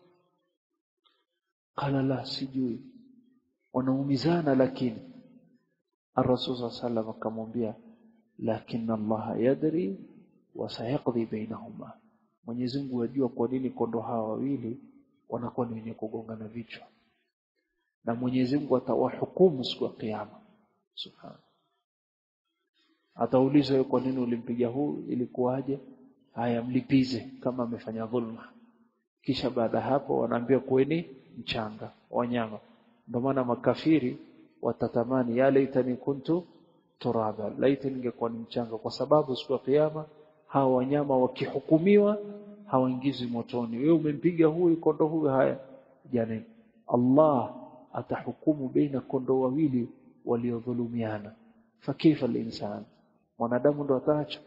qala la sijui wanaumizana lakini Ar-Rasul sallam akamwambia lakini Allah yadri wa sayaqdi bainahuma Mwenyezi Mungu ajua kwa nini kondoo hawa wawili wanakuwa ni wenye kugongana vichwa na Mwenyezi Mungu atawahukumu siku ya kiyama subhana ataulizwa kwa nini ulimpiga huu ilikuwaje haya mlipize kama amefanya dhulma kisha baada hapo wanaambia kuweni mchanga wanyama ndio maana makafiri watatamani ya laitani kuntu turaba laiti ningekuwa ni mchanga kwa sababu siku ya kiyama hawa wanyama wakihukumiwa hawaingizwi motoni wewe umempiga huyu kondoo huyu haya jana Allah atahukumu baina kondoo wawili waliodhulumiana fakifa linsan mwanadamu ndo ataacha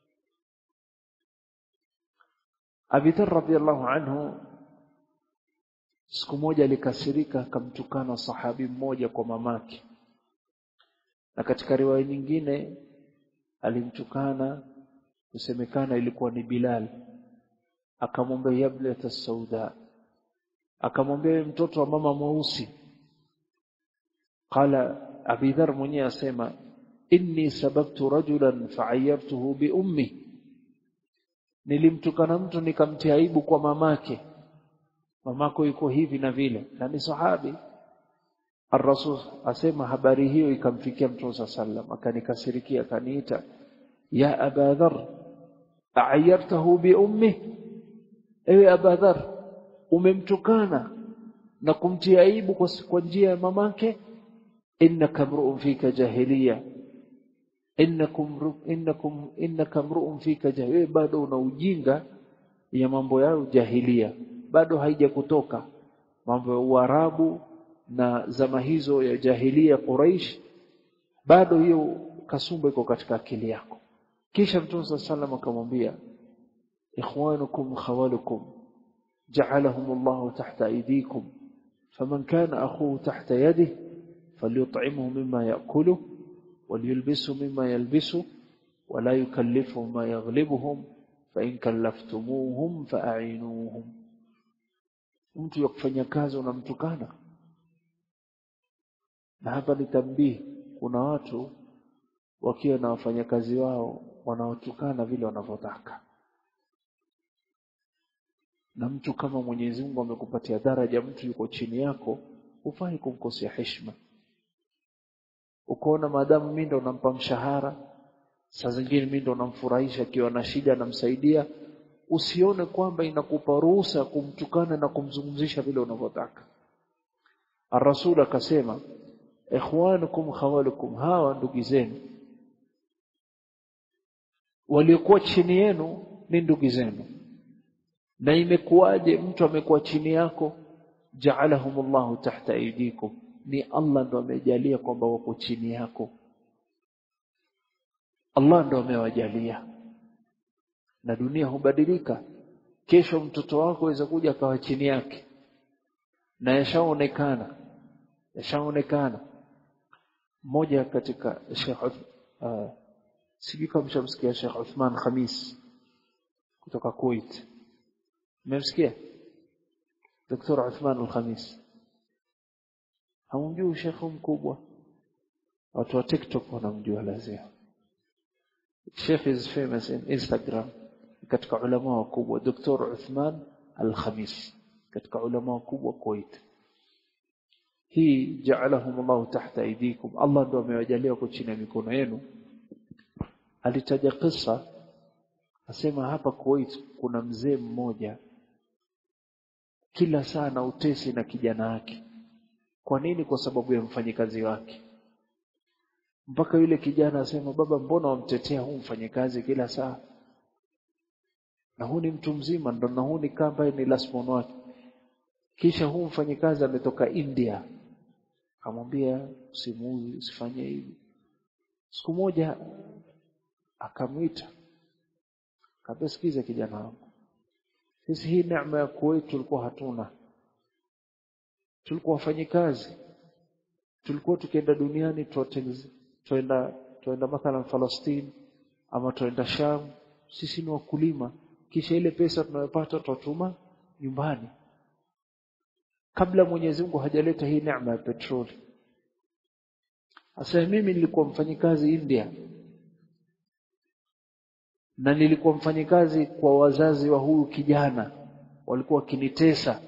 Abi Dharr radhiyallahu anhu siku moja alikasirika akamtukana sahabi mmoja kwa mamake na katika riwaya nyingine alimtukana kusemekana ilikuwa ni Bilal akamwambia yablata sauda akamwambia mtoto wa mama mweusi qala Abi Dharr mwenyewe asema inni sababtu rajulan fa'ayyartuhu bi ummi nilimtukana mtu nikamtia aibu kwa mamake mamako yuko hivi na vile na ni sahabi Ar-Rasul asema habari hiyo ikamfikia Mtume sallam akanikasirikia akaniita ya Aba Dharr a'ayyartahu bi ummi ewe Aba Dharr umemtukana na kumtia aibu kwa, kwa njia ya mamake innaka mru'un fika jahiliya innakum innakum innaka mru'un fika jahiliya bado una ujinga ya mambo yao jahilia bado haijakutoka mambo ya Uarabu na zama hizo ya jahilia Quraish bado hiyo kasumba iko katika akili yako kisha Mtume sallam akamwambia ikhwanukum khawalukum ja'alahum Allah tahta aydikum faman kana akhuhu tahta yadihi falyut'imhu mimma ya'kuluhu وليلبسوا مما يلبسوا ولا يكلفهم ما يغلبهم فإن كلفتموهم فأعينوهم mtu yakufanya kazi unamtukana na hapa ni tambii kuna watu wakiwa na wafanyakazi wao wanaotukana vile wanavyotaka na mtu kama Mwenyezi Mungu amekupatia daraja mtu yuko chini yako hufai kumkosea heshima ukoona maadamu mimi ndo nampa mshahara saa zingine mimi ndo namfurahisha akiwa na shida namsaidia usione kwamba inakupa ruhusa kumtukana na kumzungumzisha vile unavyotaka Ar-Rasul akasema ikhwanukum khawalukum hawa ndugu zenu waliokuwa chini yenu ni ndugu zenu na imekuwaje mtu amekuwa chini yako ja'alahumullahu tahta aydikum ni Allah ndo amejalia kwamba wako chini yako Allah ndo amewajalia na dunia hubadilika kesho mtoto wako aweza kuja akawa chini yake na yashaonekana yashaonekana mmoja katika Sheikh uh, sijui kama mshamsikia Sheikh Uthman Khamis kutoka Kuwait mmemsikia Dr. Uthman Al-Khamis hamjui shekhu mkubwa watu wa TikTok wanamjua lazima Sheikh is famous in Instagram katika ulama wakubwa Dr. Uthman Al-Khamis katika ulama wakubwa Kuwait hii ja'alahum Allah tahta aydikum Allah ndo amewajalia kwa chini ya mikono yenu alitaja kisa asema hapa Kuwait kuna mzee mmoja kila saa na utesi na kijana wake kwa nini kwa sababu ya mfanyikazi wake mpaka yule kijana asema baba mbona wamtetea huu mfanyikazi kila saa na huu ni mtu mzima ndo na huu ni kamba ni lasmon wake kisha huu mfanyikazi ametoka India akamwambia usimuuzi usifanye hivi siku moja akamwita akamwambia sikiza kijana wangu sisi hii neema ya Kuwait tulikuwa hatuna tulikuwa wafanyikazi tulikuwa tukienda duniani tuenda tuenda mathalan Palestine ama tuenda Sham sisi ni wakulima kisha ile pesa tunayopata tutuma nyumbani kabla Mwenyezi Mungu hajaleta hii neema ya petroli Asa mimi nilikuwa mfanyikazi India na nilikuwa mfanyikazi kwa wazazi wa huyu kijana walikuwa wakinitesa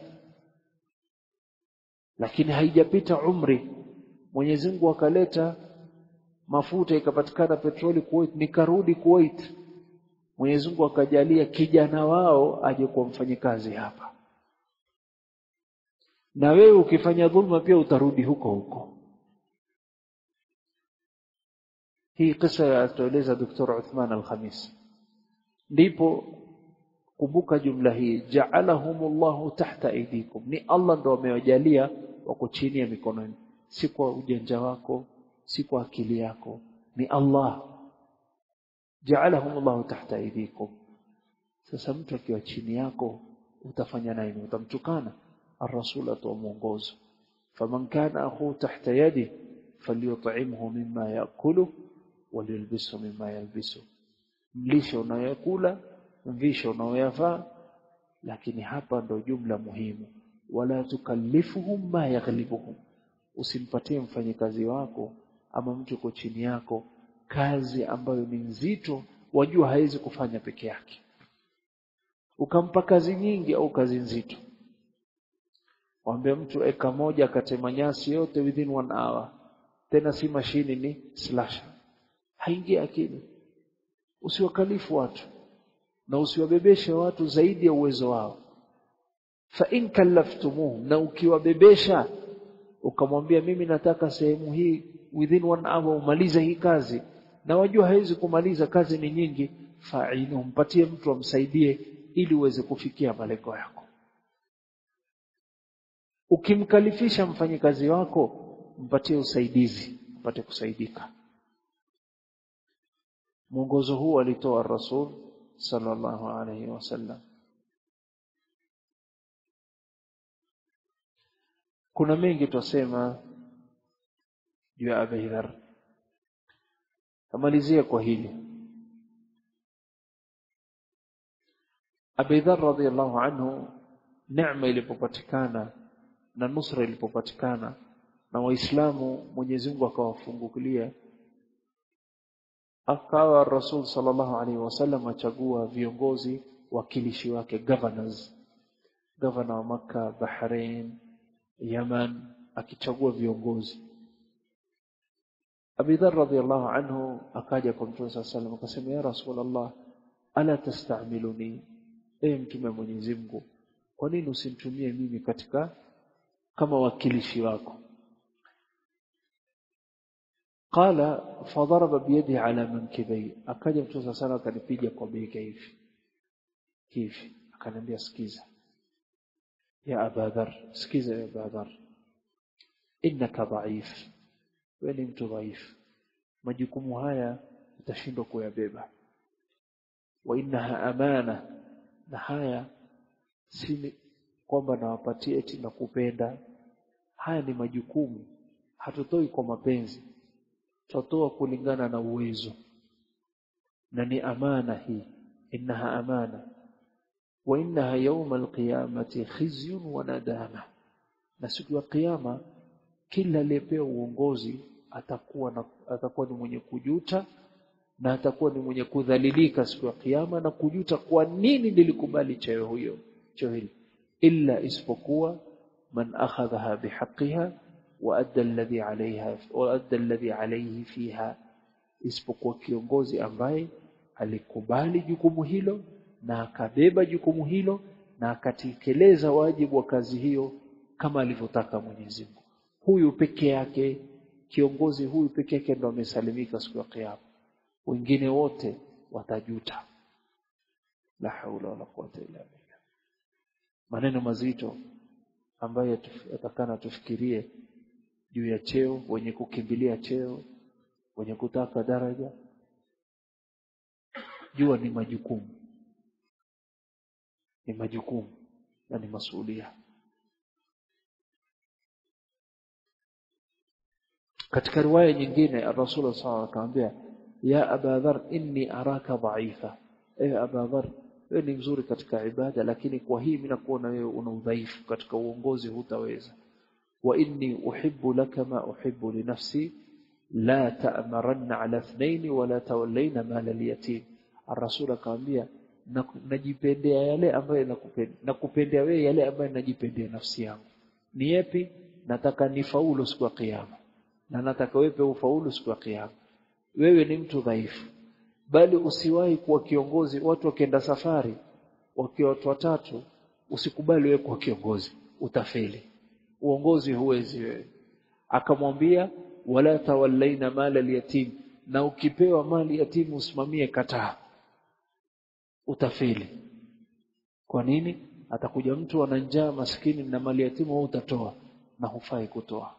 lakini haijapita umri Mwenyezi Mungu akaleta mafuta ikapatikana petroli Kuwait nikarudi Kuwait Mwenyezi Mungu akajalia kijana wao aje kuwa mfanyikazi hapa na wewe ukifanya dhulma pia utarudi huko huko hii kisa yatueleza Dr. Uthman Al-Khamis ndipo kumbuka jumla hii ja'alahumullahu tahta aydikum ni Allah ndo amewajalia wako chini ya mikononi si kwa ujanja wako si kwa akili yako ni Allah ja'alahumullahu tahta aydikum sasa mtu akiwa chini yako utafanya nini utamtukana الرسول atoa mwongozo faman kana akhu tahta yadi falyut'imhu mimma yakulu waliyalbisu mimma yalbisu mlishe unayokula mvishe unaoyavaa lakini hapa ndo jumla muhimu wala tukallifuhum ma yaghlibuhum usimpatie mfanyikazi wako ama mtu uko chini yako kazi ambayo ni nzito wajua hawezi kufanya peke yake ukampa kazi nyingi au kazi nzito Waambia mtu eka moja akatema nyasi yote within one hour. Tena si mashini ni slasher. Haingi akili. Usiwakalifu watu na usiwabebeshe watu zaidi ya uwezo wao. Fa in kallaftumuhum na ukiwabebesha ukamwambia mimi nataka sehemu hii within one hour umalize hii kazi na wajua hawezi kumaliza kazi ni nyingi fa'inu mpatie mtu amsaidie ili uweze kufikia malengo yako ukimkalifisha mfanyikazi wako mpatie usaidizi upate kusaidika mwongozo huu alitoa rasul sallallahu alaihi wasallam kuna mengi tusema juu ya Abi Dhar tamalizia kwa hili Abi Dhar radhiyallahu anhu neema ilipopatikana na nusra ilipopatikana na waislamu Mwenyezi Mungu akawafungulia akawa Rasul sallallahu alaihi wasallam achagua viongozi wakilishi wake governors governor wa maka Bahrain Yaman akichagua viongozi Abi Dharr radhiyallahu anhu akaja kwa Mtume sallallahu alaihi wasallam akasema ya Rasulullah ala tastamiluni e mtume wa Mwenyezi Mungu kwa nini usinitumie mimi katika kama wakilishi wako qala fadaraba biyadihi ala mankibai akaja mtume sana akanipiga kwa bega hivi hivi akaniambia sikiza ya abadhar sikiza ya abadhar innaka dhaif wewe ni mtu dhaifu majukumu haya utashindwa kuyabeba wa innaha amana na haya si kwamba nawapatia eti na kupenda haya ni majukumu hatutoi kwa mapenzi tutatoa kulingana na uwezo na ni amana hii innaha amana wa innaha yawma alqiyamati khizyun wa nadama na siku ya kiyama kila aliyepewa uongozi atakuwa na, atakuwa ni mwenye kujuta na atakuwa ni mwenye kudhalilika siku ya kiyama na kujuta kwa nini nilikubali cheo huyo cheo hili illa isipokuwa man akhadhaha bihaqqiha wa adda alladhi alayha wa adda alladhi alayhi fiha isipokuwa kiongozi ambaye alikubali jukumu hilo na akabeba jukumu hilo na akatekeleza wajibu wa kazi hiyo kama alivyotaka Mwenyezi Mungu huyu peke yake kiongozi huyu peke yake ndo amesalimika siku ya kiyama wengine wote watajuta la haula wala quwwata illa billah maneno mazito ambayo yatakana tufikirie juu ya cheo wenye kukimbilia cheo wenye kutaka daraja jua ni majukumu ni majukumu na ni masulia katika riwaya nyingine Rasul sallallahu akamwambia ya Aba Dharr inni araka dhaifa ewe Aba Dharr wewe ni mzuri katika ibada lakini kwa hii mimi nakuona wewe una udhaifu katika uongozi hutaweza wa inni uhibbu laka ma uhibbu li nafsi la ta'maranna ala ithnain wala tawallaina mala al-yatim ar-rasul akamwambia najipendea yale ambayo nakupendea nakupendea wewe yale ambayo najipendea nafsi yangu ni yapi nataka nifaulu siku ya kiyama na nataka wewe ufaulu siku ya kiyama wewe ni mtu dhaifu bali usiwahi kuwa kiongozi watu wakienda safari wakiwa watu watatu usikubali wewe kuwa kiongozi utafeli uongozi huwezi wewe akamwambia wala tawallaina mala al-yatim na ukipewa mali yatimu usimamie kataa utafeli kwa nini atakuja mtu ana njaa maskini na mali yatimu wewe utatoa na hufai kutoa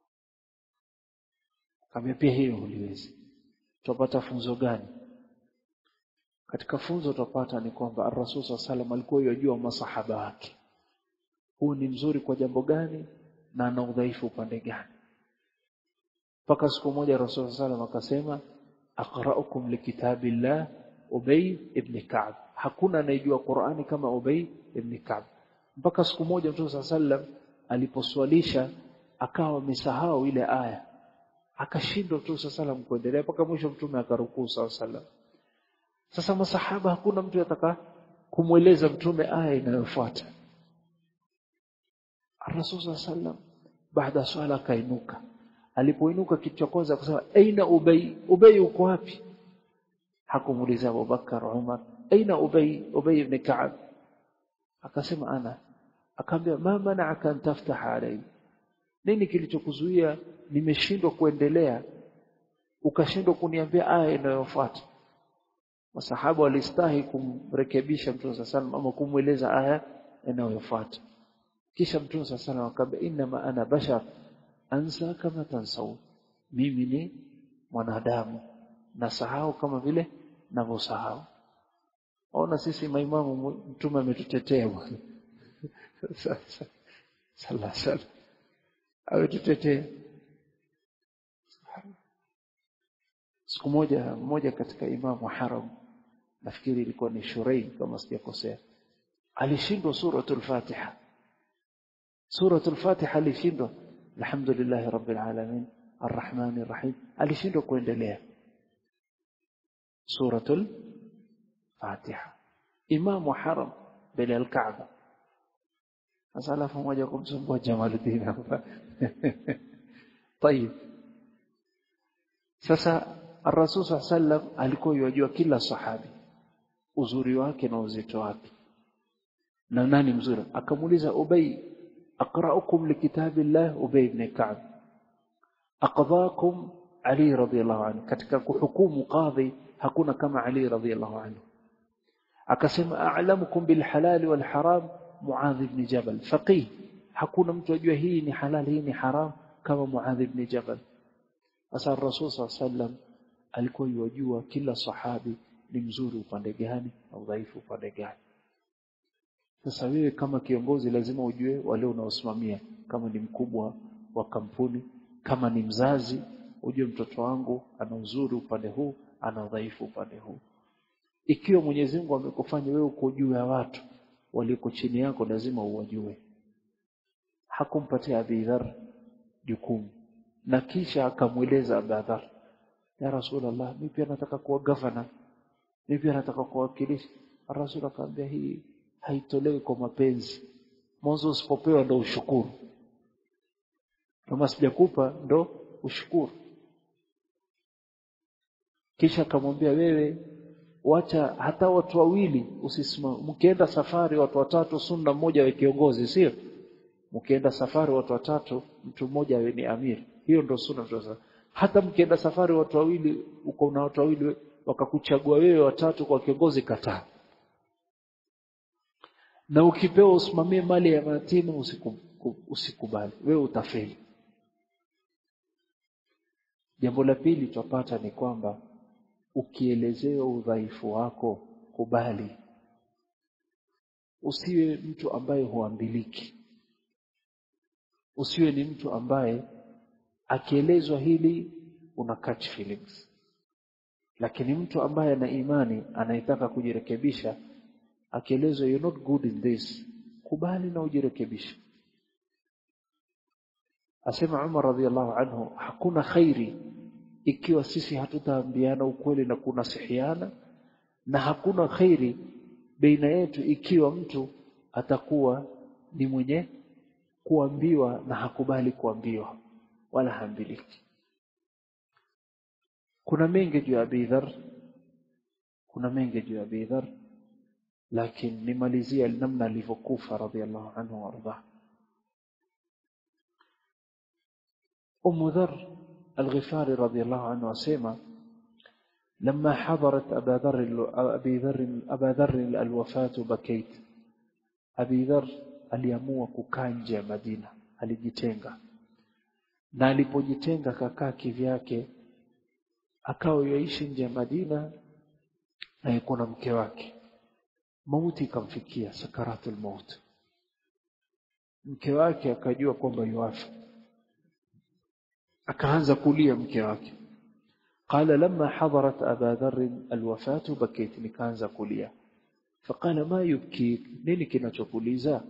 kama pia hiyo huliwezi tupata funzo gani katika funzo tupata ni kwamba ar-rasul sallallahu alikuwa yajua masahaba wake huu ni mzuri kwa jambo gani na ana udhaifu upande gani mpaka siku moja rasul sallallahu akasema aqra'ukum likitabillah Ubay ibn Ka'b hakuna anayejua Qur'ani kama Ubay ibn Ka'b mpaka siku moja Mtume sallam aliposwalisha akawa amesahau ile aya akashindwa Mtume sallam kuendelea mpaka mwisho Mtume akarukuu sallam sasa masahaba hakuna mtu ataka kumweleza Mtume aya inayofuata Rasul sallam baada swala akainuka alipoinuka kitu cha kwanza akasema aina Ubay Ubay uko wapi hakumuuliza Abubakar Umar aina Ubay Ubay ibn Ka'ab akasema ana akamwambia ma mana'aka an taftaha alayhi nini kilichokuzuia nimeshindwa kuendelea ukashindwa kuniambia aya inayofuata masahaba walistahi kumrekebisha Mtume sallallahu ama kumweleza aya inayofuata kisha Mtume sallallahu akamwambia inna ana bashar ansa kama tansau mimi ni mwanadamu nasahau kama vile ninavyosahau ona sisi maimamu mtume ametutetea bwana sasa sala sala ametutetea siku moja mmoja katika imamu haram nafikiri ilikuwa ni Shurei kama sijakosea alishindwa suratul Fatiha suratul Fatiha alishindwa alhamdulillah rabbil alamin arrahmanir rahim alishindwa kuendelea suratul Fatiha imamu haram mbele ya Kaaba sasa alafu moja kumsumbua Jamaluddin hapa طيب sasa Rasul sallam alikuwa yajua kila sahabi uzuri wake na uzito wake na nani mzuri akamuuliza Ubay aqra'ukum likitabillah Ubay ibn Ka'b aqdhakum Ali radhiyallahu anhu katika kuhukumu qadhi hakuna kama Ali radhiyallahu anhu akasema a'lamukum bil halal wal haram Muadh ibn Jabal faqih hakuna mtu ajua hii ni halal hii ni haram kama Muadh ibn Jabal Asa Rasul sallam alikuwa yajua kila sahabi ni mzuri upande gani na udhaifu upande gani. Sasa wewe kama kiongozi lazima ujue wale unaosimamia kama ni mkubwa wa kampuni, kama ni mzazi, ujue mtoto wangu ana uzuri upande huu, ana udhaifu upande huu. Ikiwa Mwenyezi Mungu amekufanya wewe uko juu ya watu walioko chini yako lazima uwajue. Hakumpatia Abi Dharr jukumu na kisha akamweleza Abadhar ya Rasulullah mimi pia nataka kuwa governor mimi pia nataka kuwakilisha Rasul akamwambia hii haitolewi kwa mapenzi mwanzo usipopewa ndo ushukuru kama sijakupa ndo ushukuru kisha akamwambia wewe wacha hata watu wawili usisimame mkienda safari watu watatu sunna mmoja wa kiongozi sio mkienda safari watu watatu mtu mmoja awe ni amiri hiyo ndio sunna sasa hata mkienda safari watu wawili uko na watu wawili wakakuchagua wewe watatu kwa kiongozi kataa na ukipewa usimamie mali ya mayatima usikubali wewe utafeli jambo la pili twapata ni kwamba ukielezewa udhaifu wako kubali usiwe mtu ambaye huambiliki usiwe ni mtu ambaye akielezwa hili una catch feelings lakini mtu ambaye ana imani anayetaka kujirekebisha akielezwa you're not good in this kubali na ujirekebishe asema Umar radhiallahu anhu hakuna khairi ikiwa sisi hatutaambiana ukweli na kunasihiana na hakuna khairi baina yetu ikiwa mtu atakuwa ni mwenye kuambiwa na hakubali kuambiwa wala haambiliki kuna mengi juu ya Abi Dharr kuna mengi juu ya Abi Dharr lakini nimalizia namna alivyokufa radhiallahu anhu warda Umm Dharr al-Ghifari radhiallahu anhu asema لما حضرت أبا ذر أبي ذر أبا ذر الوفاة بكيت أبي ذر aliamua kukaa nje ya Madina alijitenga na alipojitenga kakaa kivyake akawa yaishi nje ya Madina na yuko na mke wake mauti ikamfikia sakaratul maut mke wake akajua kwamba yuafa akaanza kulia mke wake قال لما حضرت أبا ذر الوفاة بكيت نكانزا كليا فقال ما يبكيك نيني كنا تقوليزا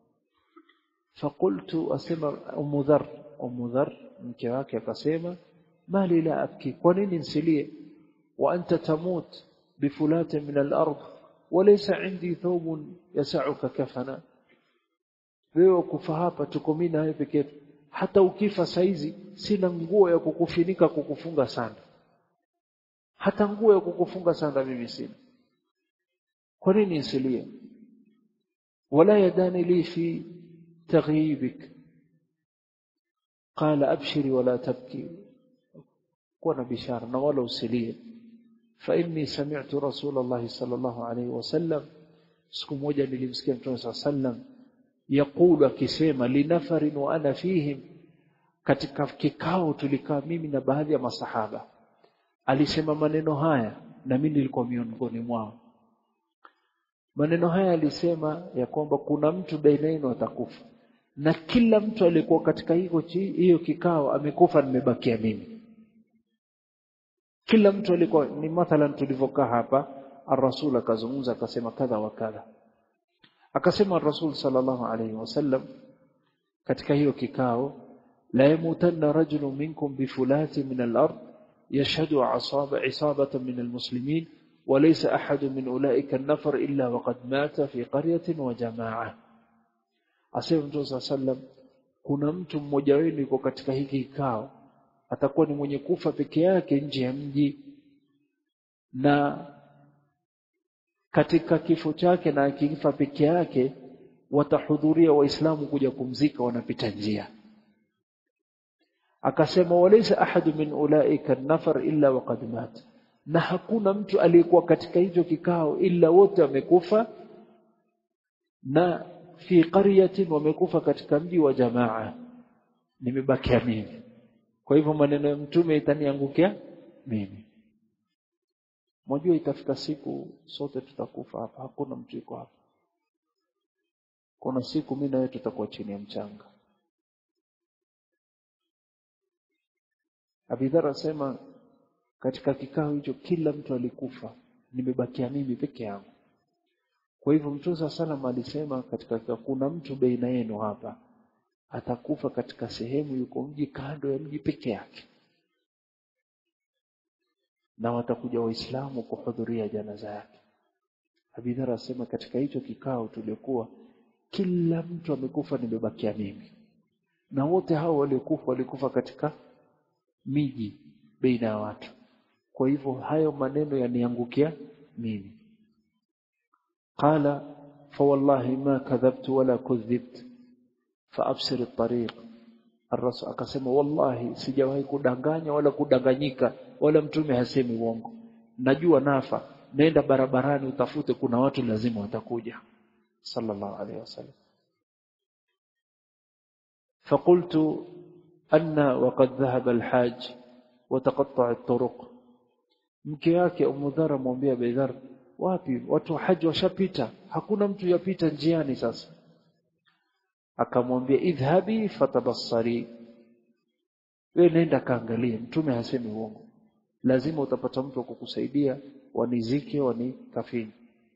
فقلت أسمى أم ذر أم ذر مكواك يقسيما ما لي لا أبكي ونين انسلي وأنت تموت بفلات من الأرض وليس عندي ثوب يسعك كفنا wewe kufa hapa tuko mimi na wewe peke yetu hata ukifa saizi sina nguo ya kukufinika kukufunga sana hata nguo ya kukufunga sana mimi sina kwa nini nisilie wala yadani li fi taghyibik qala abshiri wala tabki kuwa na bishara na wala usilie fa inni sami'tu rasulullah sallallahu alayhi wasallam siku moja nilimsikia mtume sallam yaqulu akisema linafarin wa ana fihim katika kikao tulikaa mimi na baadhi ya masahaba alisema maneno haya na mimi nilikuwa miongoni mwao maneno haya alisema ya kwamba kuna mtu baina yenu atakufa na kila mtu aliyekuwa katika hiyo hiyo kikao amekufa nimebakia mimi kila mtu alikuwa ni mathalan tulivyokaa hapa ar-rasul akazungumza akasema kadha wa kadha akasema ar-rasul sallallahu alayhi wasallam katika hiyo kikao la yamutanna rajulun minkum bifulati min al-ard يشهد عصابة عصابة من المسلمين وليس أحد من أولئك النفر إلا وقد مات في قرية وجماعة asema Mtume صلى الله عليه وسلم kuna mtu mmoja wenu yuko katika hiki kikao atakuwa ni mwenye kufa peke yake nje ya mji na katika kifo chake na akifa peke yake watahudhuria waislamu kuja kumzika wanapita njia akasema walaysa ahadu min ulaika nafar illa waqad mat na hakuna mtu aliyekuwa katika hicho kikao illa wote wamekufa na fi qaryatin wamekufa katika mji wa jamaa nimebakia mimi kwa hivyo maneno ya mtume itaniangukia mimi Mwajua itafika siku sote tutakufa hapa hakuna mtu yuko hapa kuna siku mimi na wewe tutakuwa chini ya mchanga Abidhar asema katika kikao hicho kila mtu alikufa nimebakia mimi peke yangu kwa hivyo Mtume sallam alisema katika kuna mtu baina yenu hapa atakufa katika sehemu yuko mji kando ya mji peke yake na watakuja waislamu kuhudhuria janaza yake Abidhar asema katika hicho kikao tuliokuwa kila mtu amekufa nimebakia mimi na wote hao waliokufa walikufa katika miji baina ya watu kwa hivyo hayo maneno yaniangukia mimi qala fawallahi ma kadhabtu wala kudhibt faabsir at-tariq الرسول akasema wallahi sijawahi kudanganya wala kudanganyika wala mtume hasemi uongo najua nafa nenda barabarani utafute kuna watu lazima watakuja sallallahu alayhi wasallam فقلت أن وقد ذهب الحاج وتقطع الطرق mke wake Umudhara mwambia Baidhar wapi watu haji washapita hakuna mtu yapita njiani sasa akamwambia idhhabi fatabassari wewe nenda kaangalie mtume hasemi uongo lazima utapata mtu wa kukusaidia wanizike wanikafini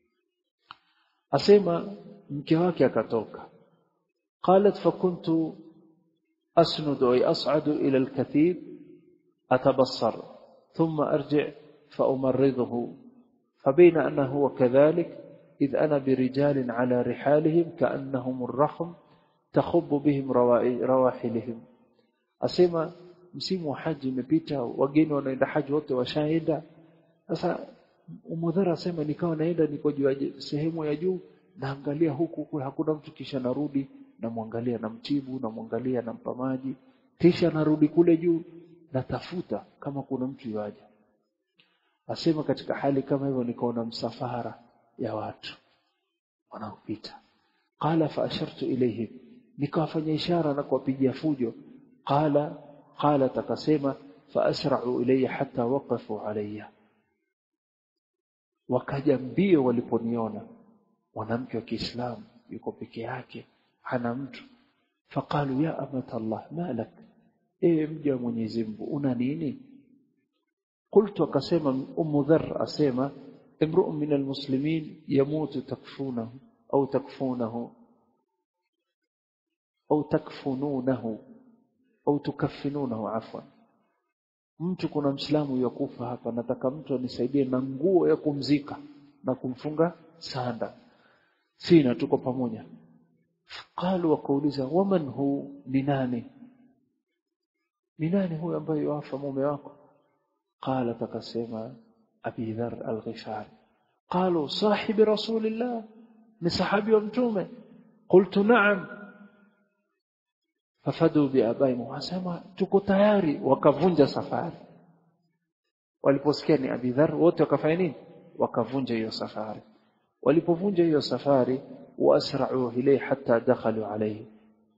asema mke wake akatoka qalat fakuntu asnudu ay as'adu ila alkathib atabassar thumma arji' فأمرضه فبين أنه هو كذلك إذ أنا برجال على رحالهم كأنهم الرخم تخب بهم رواحلهم أسمى msimu wa haji imepita wageni wanaenda haji wote washaenda sasa umudhara asema nikawa naenda niko juu sehemu ya juu naangalia huku huku hakuna mtu kisha narudi namwangalia namtibu namwangalia nampa maji kisha narudi kule juu natafuta kama kuna mtu yaja asema katika hali kama hivyo nikaona msafara ya watu wanaopita qala fa ashartu ilayhim nikawafanya ishara na kuwapigia fujo qala qala takasema fa asra'u ilayya hatta waqafu alayya wakaja mbio waliponiona mwanamke wa Kiislamu yuko peke yake hana mtu faqalu ya amata Allah malak ewe mja wa Mwenyezi Mungu una nini قلت akasema Ummu Dharr asema imru'un min almuslimin yamutu takfunahu au takfunahu au takfununahu au tukaffinunahu afwan mtu kuna mslamu yakufa hapa nataka mtu anisaidie na nguo ya kumzika na kumfunga sanda sina tuko pamoja qalu wakauliza waman hu ni nani ni nani huyo ambaye yafa mume wako قال تقسم أبي ذر الغفاري قالوا صاحب رسول الله من صحابي ومتومه قلت نعم ففدوا بأبائهم واسما tuko tayari wakavunja safari waliposikia ni Abi Dharr wote wakafanya nini wakavunja hiyo safari walipovunja hiyo safari waasra'u ilayhi hatta dakhalu alayhi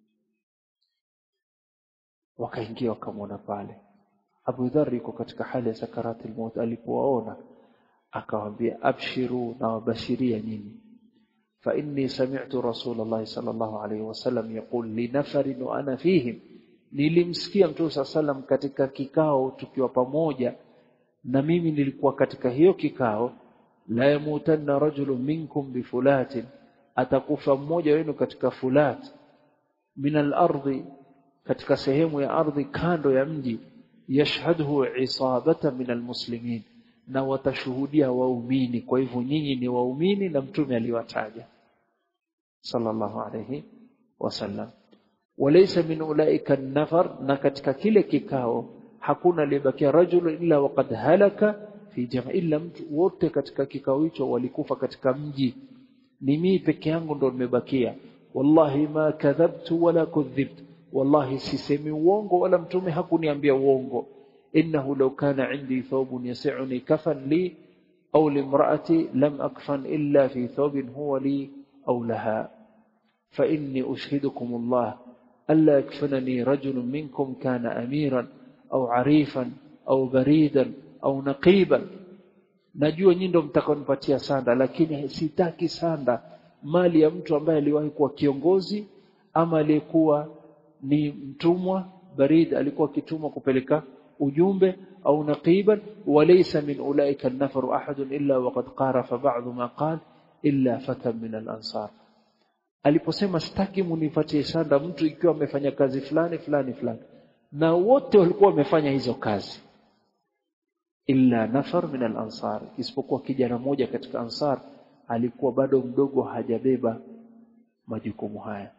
wakaingia wakamwona pale Abu Dharr yuko katika hali ya sakarati al-maut alipowaona akawaambia abshiru na wabashiria nyinyi fa inni sami'tu Rasulullah sallallahu alayhi wasallam yaqul li nafarin wa ana fihim nilimsikia Mtume sallam katika kikao tukiwa pamoja na mimi nilikuwa katika hiyo kikao la yamutanna rajulun minkum bifulatin atakufa mmoja wenu katika fulat min al-ardi katika sehemu ya ardhi kando ya mji yashhadhu isabata min almuslimin na watashuhudia waumini kwa hivyo nyinyi ni waumini na mtume aliwataja sallallahu alayhi wasallam walaysa min ulaika an-nafar na katika kile kikao hakuna aliyebakia rajul illa waqad halaka fi jamaa illa mtu wote katika kikao hicho walikufa katika mji ni mimi peke yangu ndo nimebakia wallahi ma kadhabtu wala kudhibtu wallahi sisemi uongo wala mtume hakuniambia uongo innahu law kana indi thawbun yas'uni kafan li aw limra'ati lam akfan illa fi thawbin huwa li aw laha fa inni ushhidukum Allah alla yakfanani rajulun minkum kana amiran aw arifan aw baridan aw naqiban najua nyinyi ndio mtakonipatia sanda lakini sitaki sanda mali ya mtu ambaye aliwahi kuwa kiongozi ama aliyekuwa ni mtumwa barid alikuwa kitumwa kupeleka ujumbe au naqiban walaysa min ulaika an-nafar ahad illa waqad qarafa ba'd ma qala illa fatan min al-ansar aliposema sitaki munipatie sanda mtu ikiwa amefanya kazi fulani fulani fulani na wote walikuwa wamefanya hizo kazi illa nafar min al-ansar isipokuwa kijana mmoja katika ansar alikuwa bado mdogo hajabeba majukumu haya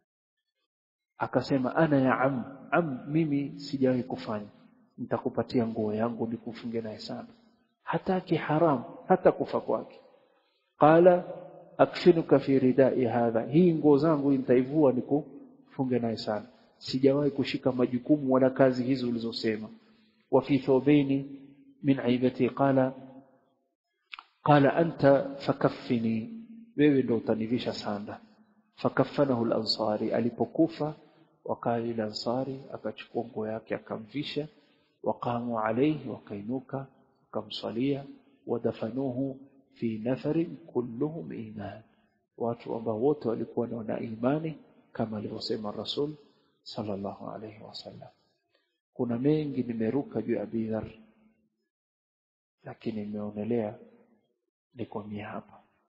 akasema ana ya am am mimi sijawahi kufanya nitakupatia nguo yangu nikufunge naye sana hataki haram hata kufa kwake qala akfinuka fi ridai hadha hii nguo zangu nitaivua nikufunge naye sana sijawahi kushika majukumu wala kazi hizo ulizosema wa fi thawbaini min aibati qala qala anta fakaffini wewe ndio utanivisha sanda fakafanahu al-ansari alipokufa wakali al-ansari akachukua nguo yake akamvisha waqamu alayhi wakainuka wakamswalia wadafanuhu fi nafarin kulluhum iman watu ambao wote walikuwa na imani kama alivyosema rasul sallallahu alayhi wasallam kuna mengi nimeruka juu ya bidhar lakini nimeonelea nikomia hapa